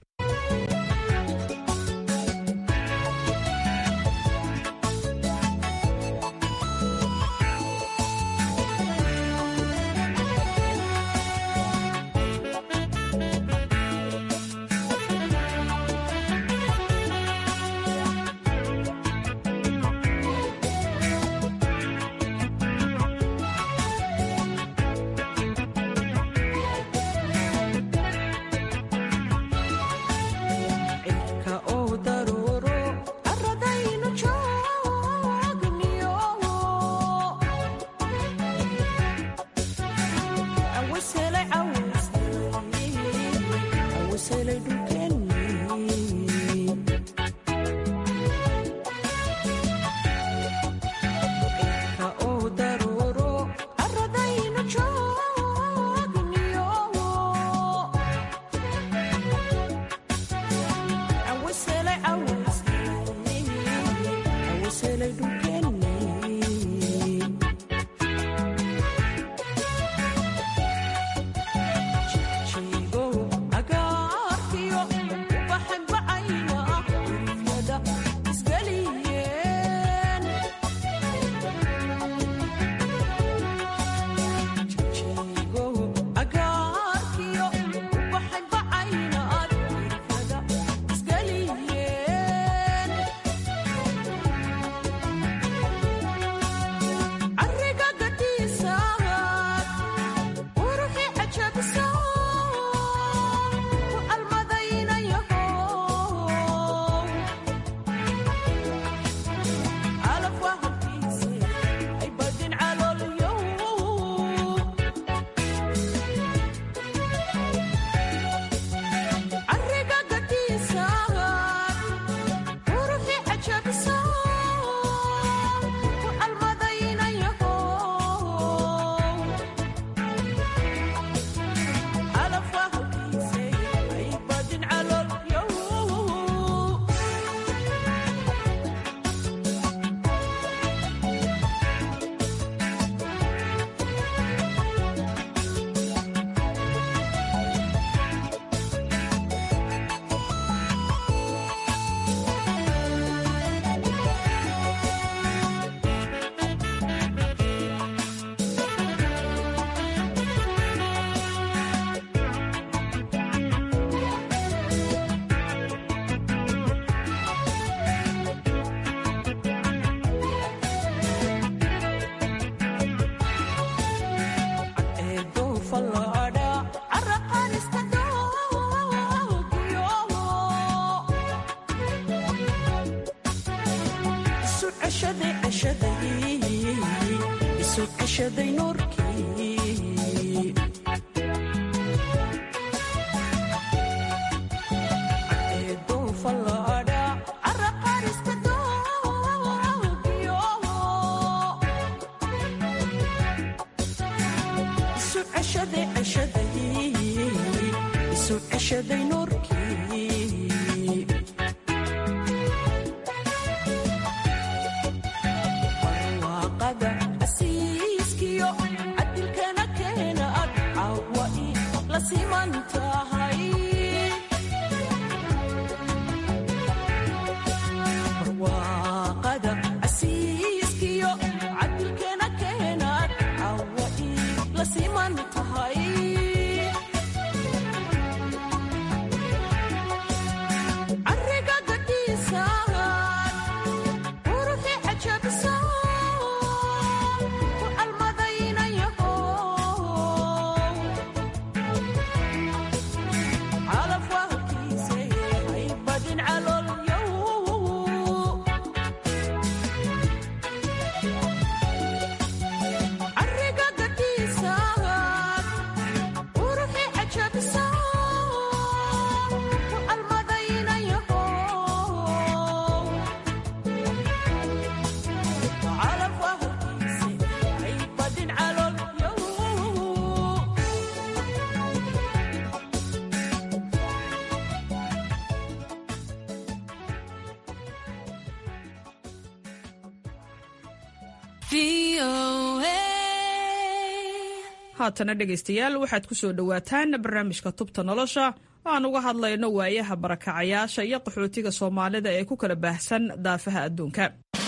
haatana dhegaystayaal waxaad ku soo dhowaataan barnaamijka tubta nolosha aan uga hadlayno waayaha barakacayaasha iyo qaxootiga soomaalida ee ku kala baahsan daafaha adduunka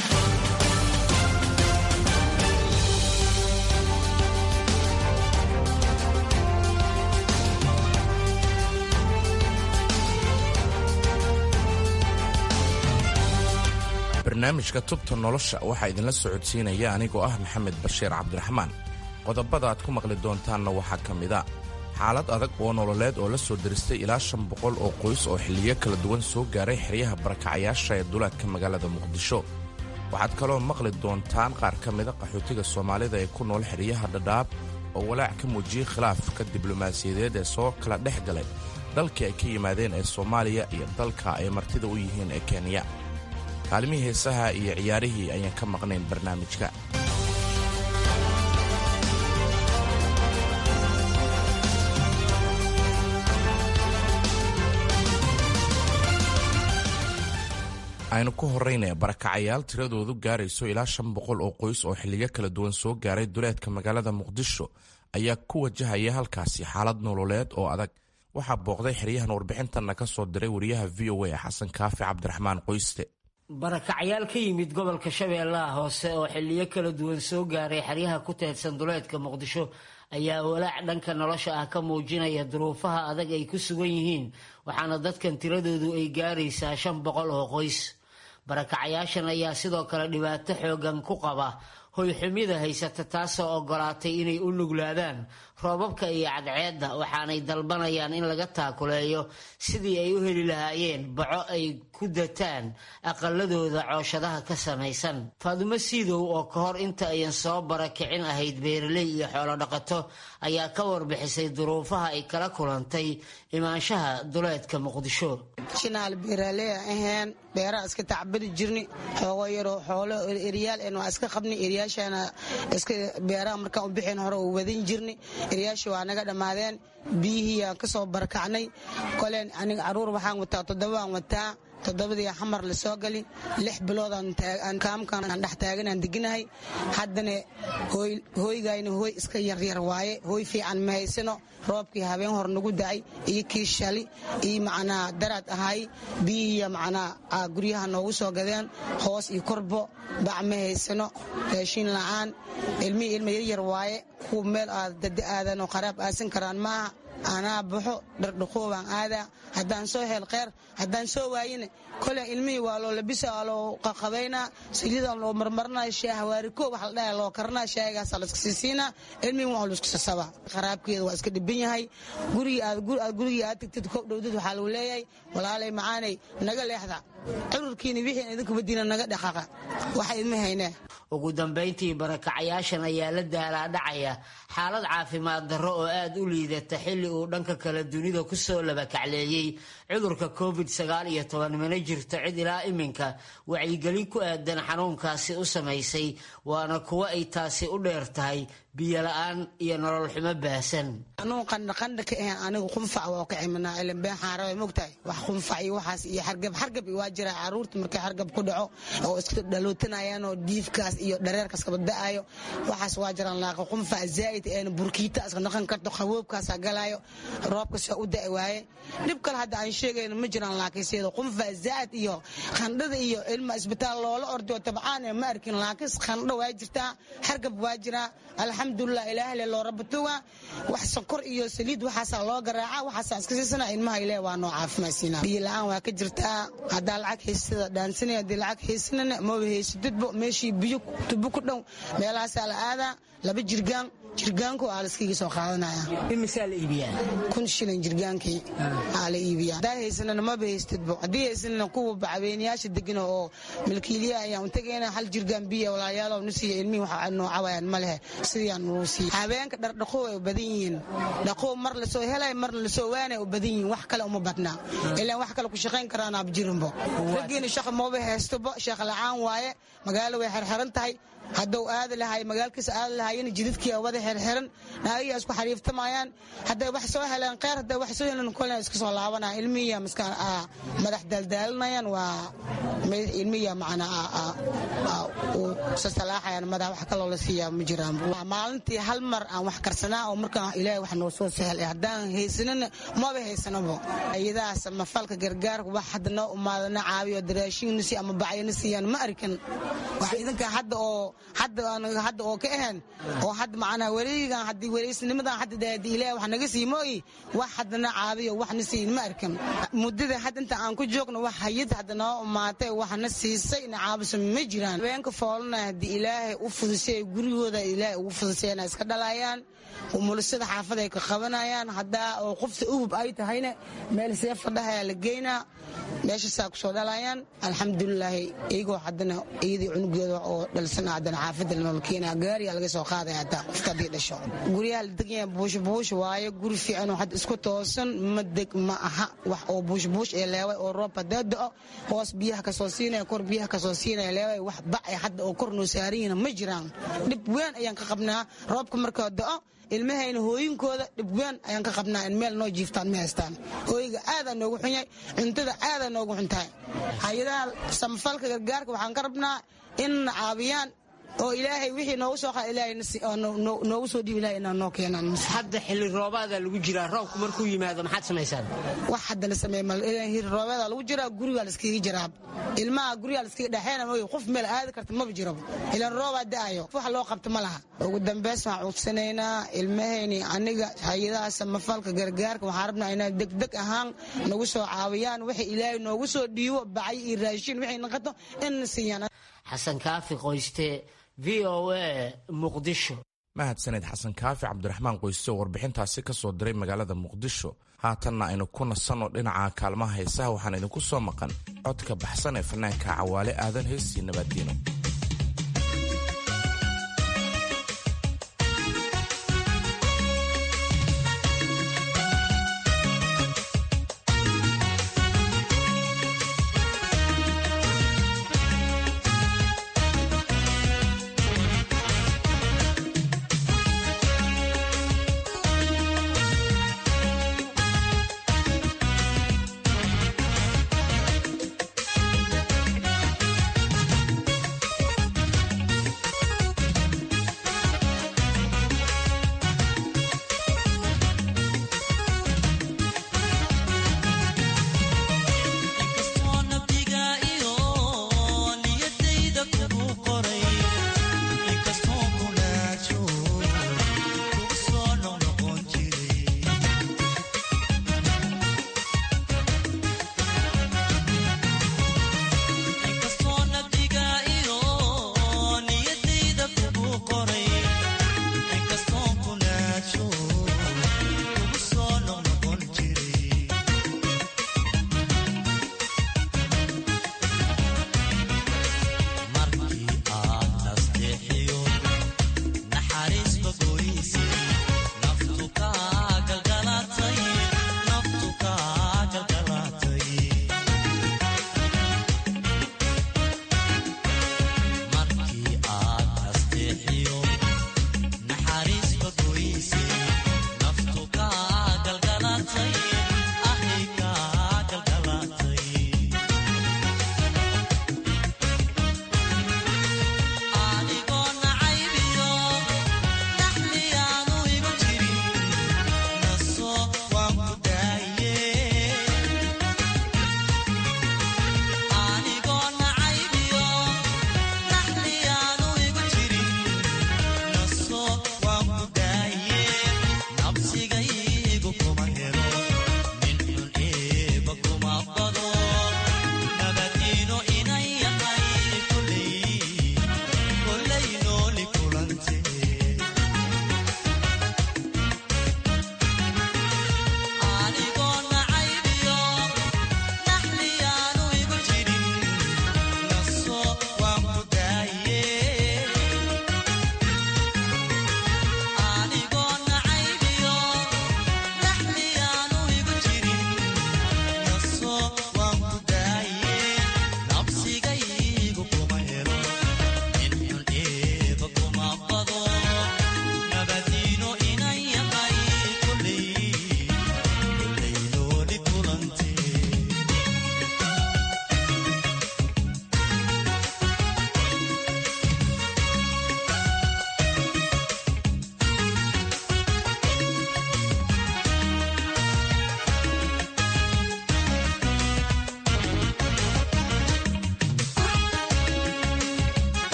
barnaamijka tubta nolosha waxaa idinla socodsiinaya anigoo ah maxamed bashiir cabdiraxmaan qodobada aad ku maqli doontaanna waxaa ka mid a xaalad adag oo nololeed oo la soo diristay ilaa shan boqol oo qoys oo xilliyo kala duwan soo gaaray xeryaha barakacayaasha ee duleedka magaalada muqdisho waxaad kaloo maqli doontaan qaar ka mida qaxootiga soomaalida ee ku nool xeryaha dhadhaab oo walaac ka muujiyey khilaafka diblomaasiyadeed ee soo kala dhex galay dalkii ay ka yimaadeen ee soomaaliya iyo dalka ay martida u yihiin ee kenya kaalimihii heesaha iyo ciyaarihii ayaan ka maqnayn barnaamijka aynu ku horraynaya barakacayaal tiradoodu gaarayso ilaa shan boqol oo qoys oo xilliyo kala duwan soo gaaray duleedka magaalada muqdisho ayaa ku wajahaya halkaasi xaalad nololeed oo adag waxaa booqday xeryahan warbixintanna ka soo diray wariyaha v o a xasan kaafi cabdiraxmaan qoyste barakacyaal ka yimid gobolka shabeellaha hoose oo xilliyo kala duwan soo gaaray xeryaha ku teedsan duleedka muqdisho ayaa walaac dhanka nolosha ah ka muujinaya duruufaha adag ay ku sugan yihiin waxaana dadkan tiradoodu ay gaaraysaa shan boqol oo qoys barakacayaashan ayaa sidoo kale dhibaato xoogan ku qaba hoyxumida haysata taasoo ogolaatay inay u nuglaadaan roobabka iyo cadceedda waxaanay dalbanayaan in laga taakuleeyo sidii ay u heli lahaayeen baco ay ku dataan aqaladooda cooshadaha ka samaysan faadumo siidow oo ka hor inta ayan soo barakicin ahayd beeraley iyo xoolodhaqato ayaa ka warbixisay duruufaha ay kala kulantay imaanshaha duleedka muqdisho shinaal beeraaley aheen beeraha iska tacbari jirni xoogo yaroo xoolo eryaal en waa iska qabni eryaashana iska beeraha markaan u bixin hore u wadan jirni eryaasha waa naga dhammaadeen biyihii aan ka soo barakacnay koleen aniga caruur waxaan wataa toddobaan wataa toddobadii xamar la soo gali lix biloodaan kaamkan aan dhex taaganaan deginahay haddana hooygayna hooy iska yaryar waaye hooy fiican ma haysano roobkii habeen hor nagu dacay iyo kii shali iyo macnaa daraad ahay biyihiiya macnaa guryaha noogu soo gadeen hoos iyo korbo bac ma haysano raashiin la'aan ilmihii ilma yaryar waaye kuwa meel aad dada aadan oo qaraab aasan karaan maaha anaa baxo dhardhaqoobaan aadaa haddaan soo hel kheyr haddaan soo waayina kole ilmihii waa loo labisa waa loo qaqabaynaa saliidaan loo marmarinaa shaah waariko wax la dhaha loo karinaa shaahigaasaa layska siisiinaa ilmihii waa laisku sasabaa qaraabkeeda waa iska dhiban yahay gurigii aad gurigii aad tagtid koob dhowdad waxaa lagu leeyahay walaalay macaanay naga leexda cururkiina wixii idinku badiina naga dhaqaqa waxa idma haynaa ugu dambayntii barakacayaashan ayaa la daalaadhacaya xaalad caafimaad darro oo aad u liidata xilli uu dhanka kale dunida ku soo labakacleeyey cudurka covid sagaal iyo toban mana jirto cid ilaa iminka wacyigelin ku aadan xanuunkaasi u samaysay waana kuwo ay taasi u dheer tahay biyola'aan iyo nolol xumo baahsan anuu qandhaqandha ka ahayn anigu qunfac waa ka ciminaa ilan been xaarawe mogtahay wax qunfac iyo waxaas iyo xargab xargab waa jira caruurta markay xargab ku dhaco oo iska dhalootanayaan oo diifkaas iyo dhareerkaas kaba da'ayo waxaas waa jiraan laaqa qunfac zaa'id een burkiita iska noqon karto qaboobkaasaa galaayo roobkas waa u da'i waaye dhib kale hadda aan sheegayno ma jiraan laakiin sida qunfac zaa'id iyo qandhada iyo ilma isbitaal loola ordo tabcaan ma arkin laakiin qandho waa jirtaa xargab waa jiraa alxamdulilah ilaahle loo rabatuga wax sokor iyo saliid waxaasaa loo garaaca waxaasaa iska siisana ilmaha ile waa noo caafimaadsiina biyo la-aan waa ka jirtaa haddaa lacag haystada dhaansanaya haddii lacag haysanana maba haysatidbo meeshii biyo tubo ku dhow meelahaasaa la aadaa laba jirgaan jirgaanku aa laskiga soo qaadanaya imisaa la iibiyaa kun shilin jirgaankii aa la iibiya haddaa haysanana maba haystidbo haddii haysanana kuwa bacweynayaasha degana oo milkiiliya ayaan tagayna hal jirgaan biya walaalyaalow nusiya ilmihi waxa noocawayaan ma lehe sidiyaan nuu siiya habeenka dhardhaqow ay u badan yihiin dhaqow mar lasoo helay marna lasoo waanay u badan yihiin wax kale uma badnaa ilaan wax kale ku shaqayn karaanaab jirinbo raggiina shaqa maba haystobo shaqa la-aan waaye magaalo way xerxeran tahay hadduu aadi lahay magaalkiisa aadi lahaayeen jidadkii wada xirxiran naagayaa isku xariiftamayaan hadday wax soo heleen kheyr hadday wax soo heleen kolna iska soo laabanayaan ilmihiya maskaan madax daldaalinayaan waa ilmihiya macnaa u sasalaaxayaan madax wax kaloo la siiyaa ma jiraan maalintii hal mar aan wax karsanaa oo markaan ilaahay wax noo soo sahel haddaan haysanana maba haysanabo iyadaas mafalka gargaarka wax hadda noo umaadana caabiyo daraashiina si ama bacyana siiyaan ma arkin wax idinka hadda oo hadda hadda oo ka ahayn oo hadda macnaa weligan haddii weliysnimadan hadda daadi ilaahay wax naga sii mooyi wax haddana caabiyo waxna siin ma arkin muddada hadda inta aan ku joogno wax hayad hadda noo umaatay waxna siisay na caabiso ma jiraan habeenka foolana haddii ilaahay u fudusay gurigooda ilaahay ugu fudusayna iska dhalayaan umulisada xaafad ay ka qabanayaan haddaa oo qofta uhub ay tahayna meel see fadhahayaa la geynaa meeshasaa kusoo dhalayaan alxamdulilaahi iyagoo haddana iyadii cunugeeda oo dhalsana haddana xaafadda lanoola keenaya gaariyaa laga soo qaadaya hataa qofta haddii dhasho guryaha la deganya buush buush waaye guri fiican oo hadda isku toosan ma deg ma aha wax oo buush buush ee leeway oo roob hadaa do-o hoos biyaha kasoo siinaya kor biyaha kasoo siinaya leeway wax bacay hadda oo kor noo saaran yihiin ma jiraan dhib weyn ayaan ka qabnaa roobka markaa do-o ilmahayna hooyinkooda dhibween ayaan ka qabnaa in meel noo jiiftaan ma haystaan hooyiga aadaa noogu xun yahay cuntada aadaa noogu xun tahay hay-adaha samafalka gargaarka waxaan ka rabnaa inna caabiyaan oo ilaahay wixii noogu soo qaad ilaahay noogu soo dhiib ilahay inaa noo keenaan hadda xilli roobaadaa lagu jiraa roobku markuu yimaado maxaad samaysaan wax hadda la sameey mal hiri roobeedaa lagu jiraa gurigaa la iskaga jiraa ilmaha gurigaa la iskaga dhexeena mooy qof meel aadi karta maba jiraba ilan roobaa da'ayo wax loo qabto ma laha ugu dambeys waxaan cudsanaynaa ilmahayni aniga hay-adaha samafalka gargaarka waxaan rabnaa inaa degdeg ahaan nagu soo caawiyaan wixii ilaahay noogu soo dhiibo bacay iyo raashin wixay naqato inna siiyaan xasan kaafi qoyste v o a muqdisho mahadsaned xasan kaafi cabdiraxmaan qoyste oo warbixintaasi ka soo diray magaalada muqdisho haatanna aynu ku nasanno dhinaca kaalmaha heesaha waxaan idinku soo maqan codka baxsan ee fanaanka cawaale aadan heestii nabaaddiino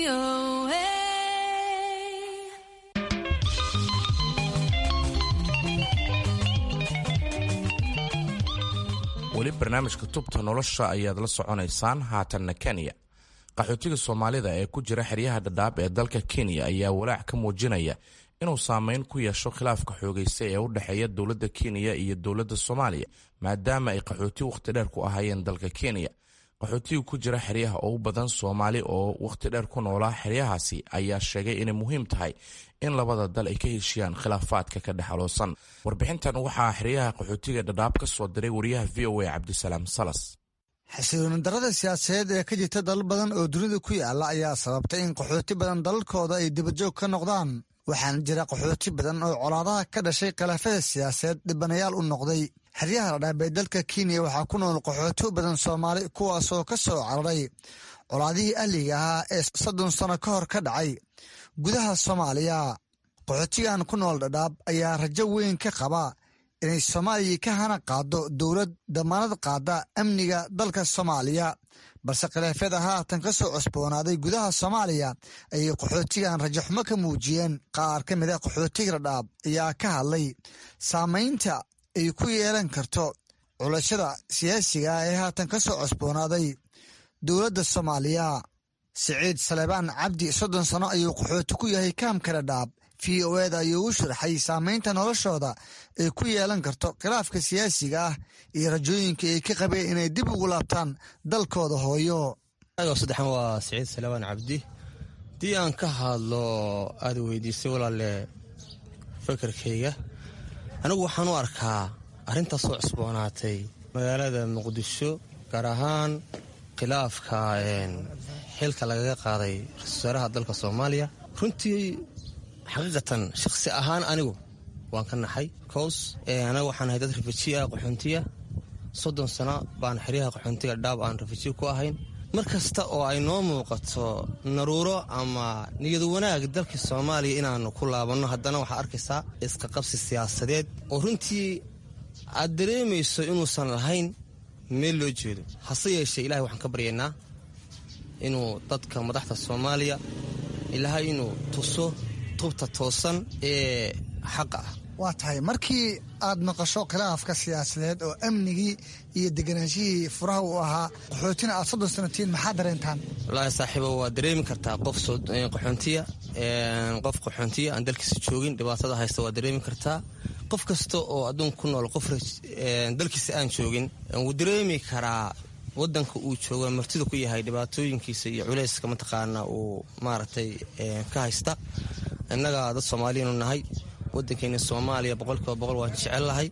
weli barnaamijka tubta nolosha ayaad la soconaysaan haatanna kenya qaxootiga soomaalida ee ku jira xeryaha dhadhaab ee dalka kenya ayaa walaac ka muujinaya inuu saameyn ku yeesho khilaafka xoogaysta ee u dhexeeya dowladda kenya iyo dowladda soomaaliya maadaama ay qaxooti wakhti dheer ku ahaayeen dalka kenya qaxootiga ku jira xeryaha oo u badan soomaali oo wakhti dheer ku noolaa xeryahaasi ayaa sheegay inay muhiim tahay in labada dal ay ka heshiyaan khilaafaadka ka dhex aloosan warbixintan waxaa xeryaha qaxootiga dhadhaab ka soo diray wariyaha v o a cabdisalaam salas xasilooni darada siyaasadeed ee ka jirta dalal badan oo dunida ku yaala ayaa sababtay in qaxooti badan dalalkooda ay dibajoog ka noqdaan waxaana jira qaxooti badan oo colaadaha ka dhashay khilaafada siyaasadeed dhibanayaal u noqday xeryaha dhadhaab ee dalka kenya waxaa ku nool qaxooti badan soomaali kuwaasoo ka soo cararay colaadihii ahliga ahaa ee soddon sano ka hor ka dhacay gudaha soomaaliya qaxootigan ku nool dhadhaab ayaa rajo weyn ka qaba inay soomaaliya ka hana qaado dowlad damaanad qaada amniga dalka soomaaliya balse khilaafyada haatan ka soo cusboonaaday gudaha soomaaliya ayay qaxootigan rajaxumo ka muujiyeen qaar ka mid a qaxootiga dhadhaab ayaa ka hadlay saamaynta ay ku yeelan karto culashada siyaasiga ah ee haatan ka soo cusboonaaday dowladda soomaaliya siciid salebaan cabdi soddon sano ayuu qaxooti ku yahay kaamka dhadhaab v o eda ayuu u sharaxay saamaynta noloshooda ay ku yeelan karto khilaafka siyaasiga ah iyo rajooyinka ay ka qabeen inay dib ugu laabtaan dalkooda hooyo saddexan waa siciid salebaan cabdi haddii aan ka hadlo aada weydiisay walaale fakarkayga anigu waxaan u arkaa arrintaas soo cusboonaatay magaalada muqdisho gaar ahaan khilaafka xilka lagaga qaaday ra-isul wasaaraha dalka soomaaliya runtii xaqiiqatan shakhsi ahaan anigu waan ka naxay cos anaga waxaan ahay dad rafaji ah qaxoontiya soddon sano baan xeryaha qaxoontiga dhaab aan rafaji ku ahayn mar kasta oo ay noo muuqato naruuro ama niyadu wanaag dalkii soomaaliya inaanu ku laabanno haddana waxaa arkaysaa iska qabsi siyaasadeed oo runtii aad dareemayso inuusan lahayn meel loo jeedo hase yeeshee ilahay waxaan ka baryaynaa inuu dadka madaxda soomaaliya ilaahay inuu tuso tubta toosan ee xaqa ah waa tahay markii aad maqasho khilaafka siyaasadeed oo amnigii iyo deganaanshihii furaha uu ahaa qaxootina aad soddon sanatiin maxaa dareentaan wallaahi saaxiibo waa dareemi kartaa qof qaxoontiya qof qaxoontiya aan dalkiisa joogin dhibaatada haysta waa dareemi kartaa qof kasta oo adduunka ku nool qof dalkiisa aan joogin wuu dareemi karaa wadanka uu joogo martida ku yahay dhibaatooyinkiisa iyo culeyska mataqaana uu maaragtay ka haysta innaga dad soomaaliyanu nahay wadankeena soomaaliya boqolkiiba boqol waan jecellahay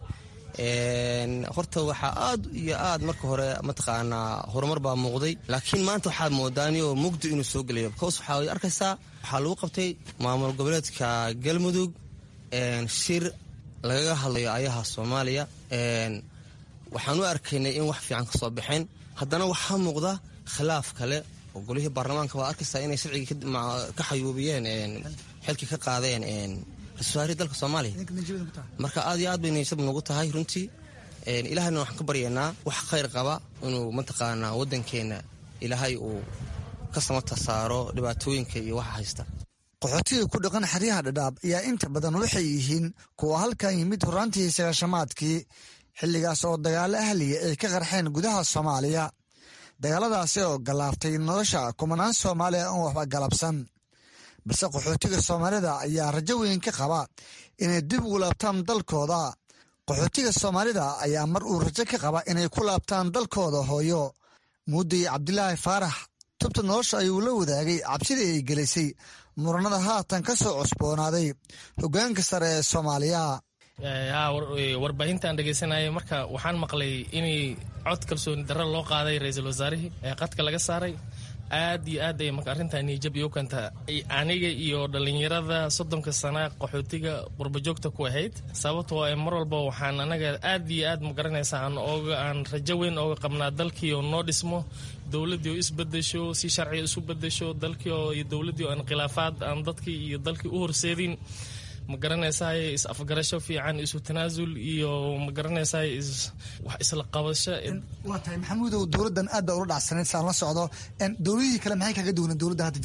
horta waxaa aad iyo aad marka hore mataqaanaa horumar baa muuqday laakiin maanta waxaad moodaanioo mugdi inuu soo gelayo bcause waxaa arkaysaa waxaa lagu qabtay maamul goboleedka galmudug shir lagaga hadlayo ayaha soomaaliya waxaan u arkaynay in wax fiican ka soo baxeen haddana waxaa muuqda khilaaf kale oo golihii baarlamaanka waa arkaysaa inay sharcigii ka xayuubiyeen xilkii ka qaadeen ra-iisul dalka soomaaliya marka aad iyo aad bay niyasab nagu tahay runtii ilaahayna waxaan ka baryaynaa wax khayr qaba inuu mataqaanaa waddankeenna ilaahay uu ka samata saaro dhibaatooyinka iyo waxa haysta qaxootiga ku dhaqan xeryaha dhadhaab ayaa inta badan waxay yihiin kuwa halkan yimid horaantii sagaashamaadkii xilligaas oo dagaalo ahliya ay ka qarxeen gudaha soomaaliya dagaaladaasi oo gallaaftay nolosha kumanaan soomaaliya oon waxba galabsan balse qaxootiga soomaalida ayaa rajo weyn ka qaba inay dib ugu laabtaan dalkooda qaxootiga soomaalida ayaa mar uu rajo ka qaba inay ku laabtaan dalkooda hooyo muudday cabdilaahi faarax tubta nolosha ayuu la wadaagay cabsidii ay gelisay muranada haatan ka soo cusboonaaday hoggaanka sare ee soomaaliya warbaahinta aan dhegaysanayay marka waxaan maqlay inay cod kalsooni darro loo qaaday ra-iisul wasaarihii ee qadka laga saaray aad iyo aad ay marka arrintaa niijab iyo kanta aniga iyo dhallinyarada soddonka sana qaxootiga qurbajoogta ku ahayd sababtoo ee mar walba waxaan anaga aad iyo aad ma garanaysaa aan ooga aan rajo weyn ooga qabnaa dalkii oo noo dhismo dowladdii oo isbedesho si sharciga isu bedesho dalkii oo iyo dowladdii oo aan khilaafaad aan dadkii iyo dalkii u horseedin ma garanaysaay is afgarasho fiican isu tanaasul iyo ma garanaysaay wax isla qabasho waa tahay maxamuudow dowladdan aad baa ula dhacsanayd saan la socdo dowladihii kale maxay kaga duwaneen dowladda hadda jirto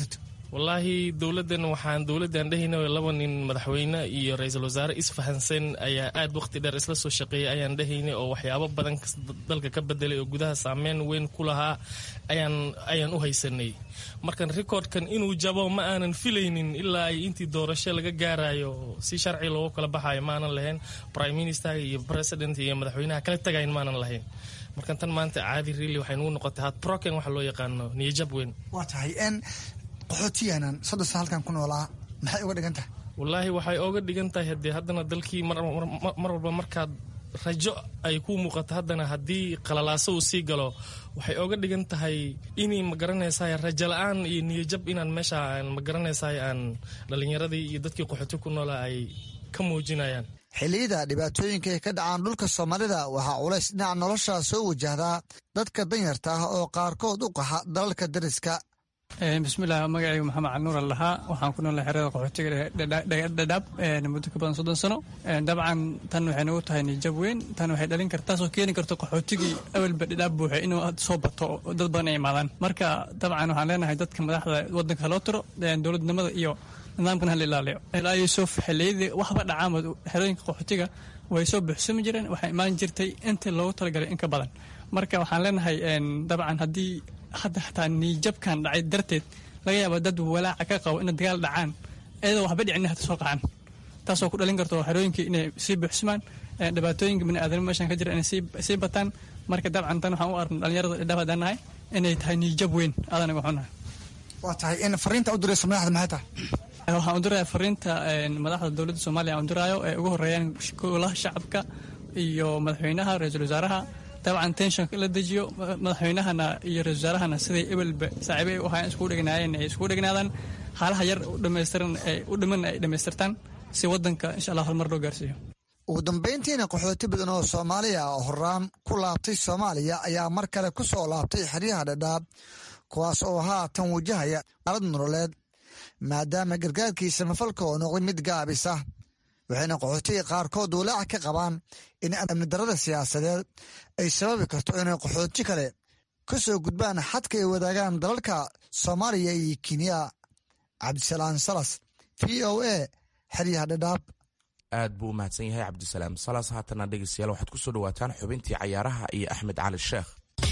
wallaahi dowladdan waxaan dowladdan dhehayna laba nin madaxweyne iyo ra-iisul wasaare isfahansan ayaa aad waqti dheer isla soo shaqeeyay ayaan dhehaynay oo waxyaabo badan dalka ka bedelay oo gudaha saameyn weyn ku lahaa ayaan ayaan u haysanay markan recordkan inuu jabo ma aanan filaynin ilaa ay intii doorasho laga gaarayo si sharci loogu kala baxayo ma aanan lahayn prime minister iyo president iyo madaxweynaha kala tagayn ma aanan lahayn markan tan maanta caadi really waxay nugu noqotay had broken waxa loo yaqaano niyajab weyn waa tahay n qaxootiyanan soddon sana halkan ku noolaa maxay uga dhigan tahay wallaahi waxay ooga dhigan tahay hadee haddana dalkii mar walba markaad rajo ay ku muuqato haddana haddii qalalaaso uu sii galo waxay ooga dhigan tahay inay magaranaysaay rajo la-aan iyo niyajab inaan meesha magaranaysaay aan dhalinyaradii iyo dadkii qaxooti ku noolaa ay ka muujinayaan xilliyada dhibaatooyinka ay ka dhacaan dhulka soomaalida waxaa culays dhinaca nolosha soo wajahdaa dadka danyarta ah oo qaarkood u qaxa dalalka dariska bismillaah magacaygu maxamed canuur lahaa waxaan ku noolnahay xerada qaxootiga dhadhaab muddo ka badan soddon sano dabcan tan waxay nagu tahay nijab weyn tan waxay dhalin karta taasoo keeni karto qaxootigii awalba dhadhaab buuxay inuu soo bato dad badan ay imaadaan marka dabcan waxaan leenahay dadka madaxda wadanka haloo tiro dowladnimada iyo nidaamkan hala ilaaliyo ilaa yuusuf xilliyadii waxba dhacaamad xerooyinka qaxootiga way soo buuxsami jireen waxay imaan jirtay intii loogu talagalay in ka badan marka waxaan leenahay dabcan haddii hadda xataa niijabkan dhacay darteed laga yaaba dad walaaca ka qabo ina dagaal dhacaan iyadoo waxba dhicin hata soo qacaan taasoo ku dhalin karto xerooyinkii inay sii buuxsamaan dhibaatooyinka biniaadamo meeshan ka jira inay sii bataan marka dabcan tan waxaan u arna dhalinyarada dhadhaab haddaan nahay inay tahay niijab weyn adanaga xunahay waa tahay in fariinta u dirayso madaxda maxay tahay waxaan u diraya fariinta madaxda dowladda soomaaliya aan u diraayo ee ugu horeeyaan golaha shacabka iyo madaxweynaha ra-iisul wasaaraha dabcan tenshonka la dejiyo madaxweynahana iyo ra-isul wasaarahana siday ebelba saaxiibo ay u ahaayeen iskugu dhegnaayeen ay iskugu dhegnaadaan haalaha yar u dhamaystiran u dhiman ay dhammaystirtaan si wadanka insha allah horumar loo gaarsiiyo ugu dambayntiina qaxooti badan oo soomaaliya oo horaan ku laabtay soomaaliya ayaa mar kale ku soo laabtay xeryaha dhadhaab kuwaas oo haatan wajahaya alad nololeed maadaama gargaarkii samafalka oo noqday mid gaabisa waxayna qaxootiga qaarkood walaac ka qabaan in amni darada siyaasadeed ay sababi karto inay qaxooti kale ka soo gudbaan xadka ay wadaagaan dalalka soomaaliya iyo kenya cabdisalaam salas v o a xeryaha dhadhaab aad buu u mahadsan yahay cabdisalaam salas haatana dhegeystayaal waxaad ku soo dhawaataan xubintii cayaaraha iyo axmed cali sheekh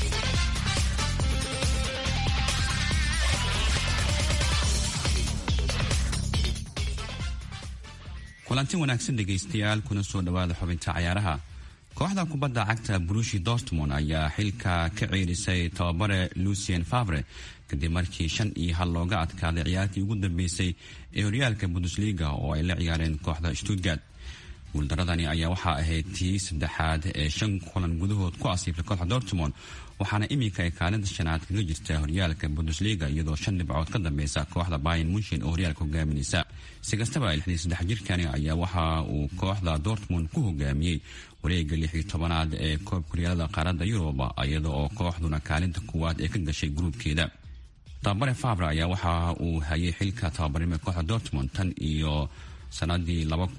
kulanti wanaagsan dhegaystayaal kuna soo dhowaada xubinta cayaaraha kooxda kubadda cagta brushi dortmond ayaa xilka ka ceerisay tababare lucien favre kadib markii shan iyo hal looga adkaaday ciyaartii ugu dambeysay ee horyaalka bundesliga oo ay la ciyaareen kooxda stuttgart guuldaradani ayaa waxaa ahayd tii saddexaad ee shan kulan gudahood ku asiibtay kooxda dortmond waxaana iminka ay kaalinta shanaad kaga jirta horyaalka bundesliga iyadoo shan dhibcood ka dambeysa kooxda bayan munshin oo horyaalka hogaaminaysa si kastaba lixdii saddex jirkani ayaa waxa uu kooxda dortmond ku hogaamiyey wareega lix iyo tobanaad ee koobka horyaalada qaaradda yuruba iyada oo kooxduna kaalinta kuwaad ee ka gashay gruubkeeda tababare fabre ayaa waxa uu hayay xilka tababarnimo kooxda dortmond tan iyo sanadii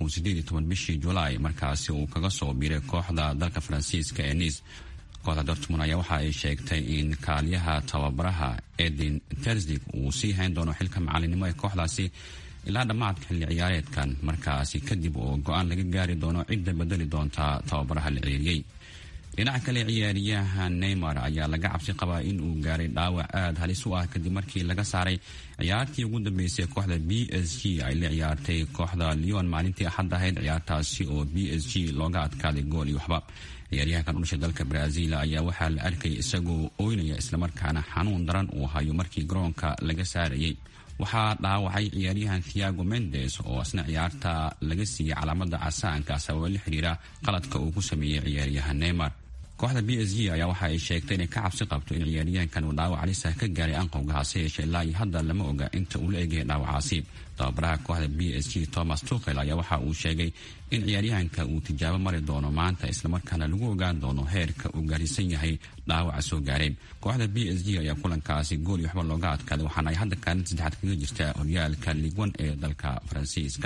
bishii julaay markaasi uu kaga soo biiray kooxda dalka faransiiska ee nice kooxda dortmond ayaa waxa ay sheegtay in kaaliyaha tababaraha edin tersdig uu sii hayn doono xilka macalinimo ee kooxdaasi ilaa dhammaadka xilli ciyaareedkan markaasi kadib oo go-aan laga gaari doono cidda bedeli doonta tababaraha la ceeriyey dhinaca kale ciyaariyaha neymar ayaa laga cabsi qabaa in uu gaaray dhaawac aada halis u ah kadib markii laga saaray ciyaartii ugu dambeysay kooxda b s g ay la ciyaartay kooxda leon maalintii axad ahayd ciyaartaasi oo b s g looga adkaaday gool iyo waxba ciyaaryahankan u dhashay dalka brazil ayaa waxaa la arkayay isagoo oynaya islamarkaana xanuun daran uu hayo markii garoonka laga saarayay waxaa dhaawacay ciyaaryahan thiago mendes oo isna ciyaarta laga siiyey calaamada casaanka sababa la xiriira qaladka uu ku sameeyey ciyaaryahan neymar kooxda b s g ayaa waxa ay sheegtay inay ka cabsi qabto in ciyaaryahankan uu dhaawac alisa ka gaaray anqowga hase yeeshee ilaa iyo hadda lama oga inta uu la egaya dhaawacaasi tababaraha kooxda b s g thomas tukel ayaa waxa uu sheegay in ciyaaryahanka uu tijaabo mari doono maanta islamarkaana lagu ogaan doono heerka uu gaarsiisan yahay dhaawaca soo gaaray kooxda b s g ayaa kulankaasi gool iyo waxba looga adkaaday waxaana ay hadda kaalin saddexaad kaga jirta horyaalka ligwan ee dalka faransiiska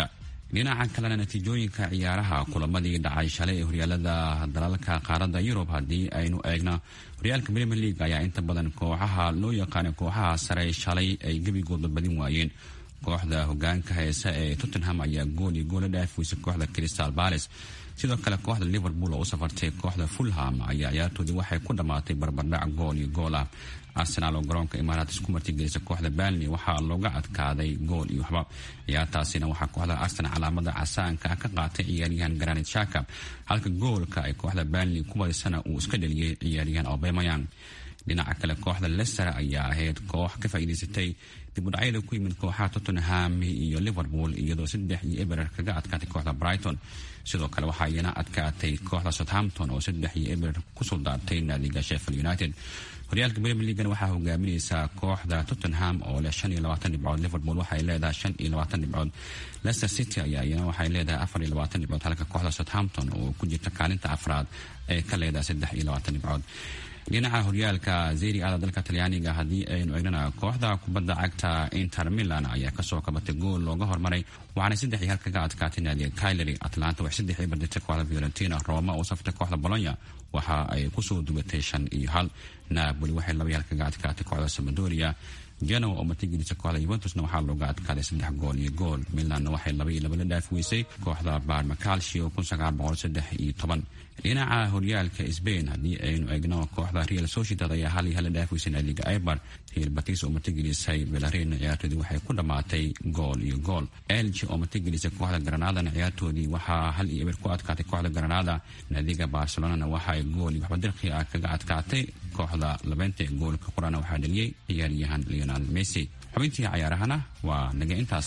dhinaca kalena natiijooyinka ciyaaraha kulamadii dhacay shalay ee horyaalada dalalka qaaradda yurub haddii aynu eegno horyaalka premier league ayaa inta badan kooxaha loo yaqaana kooxaha sare shalay ay gebigooda badin waayeen kooxda hogaanka heesa ee tottenham ayaa gool iyo goola dhaafweysay kooxda crystal palace sidoo kale kooxda liverpool oo u safartay kooxda fulham ayaa ciyaartoodii waxay ku dhammaatay barbardhac gool iyo gool ah arsenaal oo garoonka imaaraat isku martigelisa kooxda balney waxaa looga adkaaday gool iyo waxba ciyaartaasina waxaa kooxda arsenal calaamada casaanka ka qaatay ciyaaryahan granit shaka halka goolka ay kooxda balney ku badisana uu iska dheliyey ciyaaryahan obemayan dhinaca kale kooxda leicester ayaa ahayd koox ka faa'iidaysatay dibudhacyada ku yimid kooxaha tottenham iyo liverpool iyadoo saddex iyo eberer kaga adkaatay kooxda brighton sidoo kale waxaa iyana adkaatay kooxda southampton oo saddex iyo eberer ku suldaartay naadiga sheffield united horyaalka premier leagan waxaa hogaaminaysaa kooxda tottenham oo leh shan iyo labaatan dhibcood liverpool waxay leedahay shan iyo labaatan dhibcood leicester city ayaa iyana waxay leedahay afar iyo labaatan dhibcood halka kooxda southampton oo ku jirta kaalinta afraad ee ka leedahay saddex iyo labaatan dhibcood dhinaca horyaalka zeri ada dalka talyaaniga haddii aynu eegnana kooxda kubadda cagta inter milan ayaa kasoo kabatay gool looga hormaray waxaana saddex iyo hal kaga adkaatay naadiga kylery atlanta waxay saddex iyo barditay kooxda fiorentina roma oo saftay kooxda bolonya waxa ay kusoo dugatay shan iyo hal napoli waxay laba iyo hal kaga adkaatay kooxda samadoria genoa oo martigelisa kooxda yuventusna waxaa looga adkaaday saddex gool iyo gool milanna waxay laba iyo laba la dhaaf weysay kooxda barma calcio kun sagaal boqol saddex iyo toban dhinaca horyaalka sbain haddii aynu eegno kooxda real sociedad ayaa hal iyo hal la dhaaf weysay naadiga eber real batis oo martigelisay belarina ciyaartoodii waxay ku dhammaatay gool iyo gool elge oo martigelisay kooxda granadana ciyaartoodii waxaa hal iyo eber ku adkaatay kooxda granada naadiga barcelonana waxa ay gool iyo waxba dirqi ah kaga adkaatay kooxda labeynta ee goolka qurana waxaa dhaliyey ciyaaryahan leonal messi xubintii cayaarahana waa naga intaas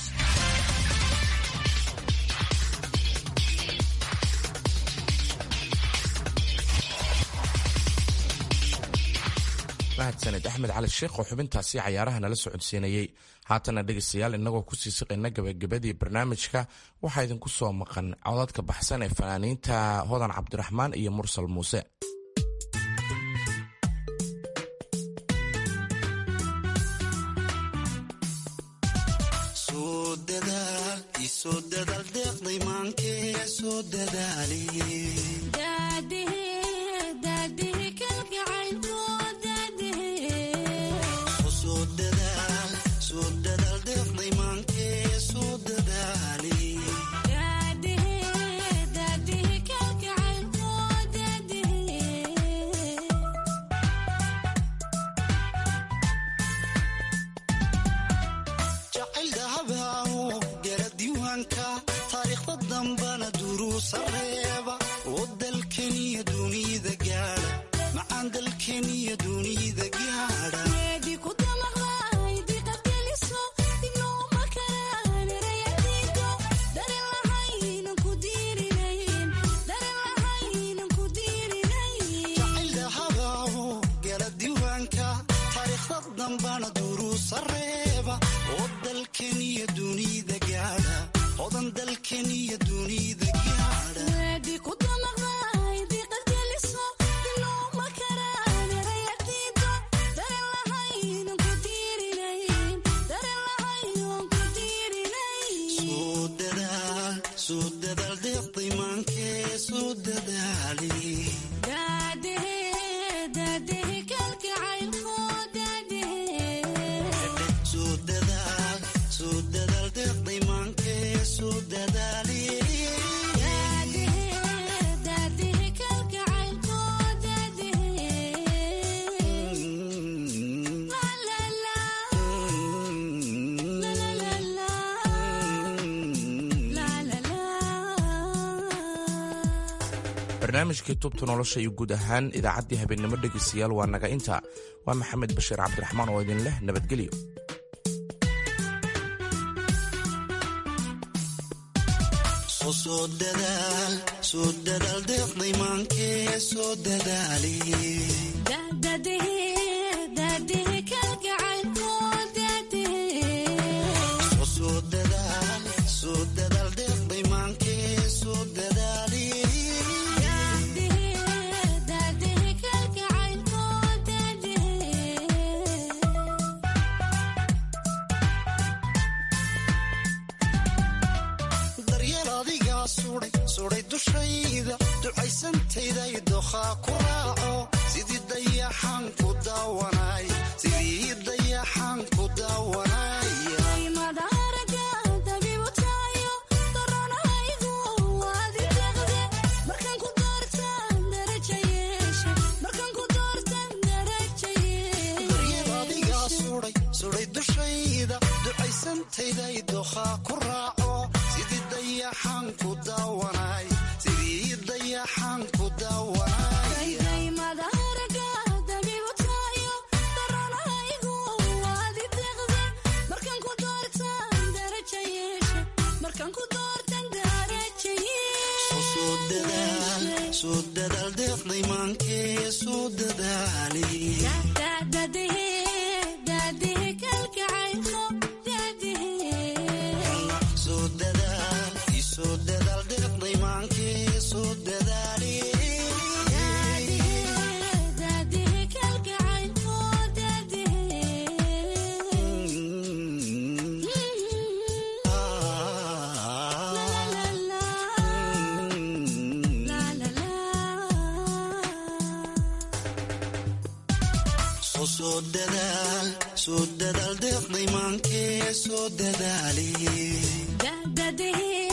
mahadsaned axmed cali sheekh oo xubintaasi cayaaraha nala socodsiinayey haatana dhegaystayaal inagoo kusii siqayna gabagabadii barnaamijka waxaa idinku soo maqan codadka baxsan ee fanaaniinta hodan cabdiraxmaan iyo mursal muuse barnaamijkii tubta nolosha iyo guud ahaan idaacaddii habeennimo dhegaystayaal waa naga inta waa maxamed bashiir cabdiraxmaan oo idin leh nabadgelyo daryeel suday suday dushayda ducaysantayday dookhaa ku raaco sidii dayaxaan ku daawanay sidii dayaxaan ku daawanay soo dadaal deeqday maankee soo dadaali soo dadaal isoo dadaal deeqday maankee soo dadaali soo dadaal soo dadaal deeqday maankee soo dadaali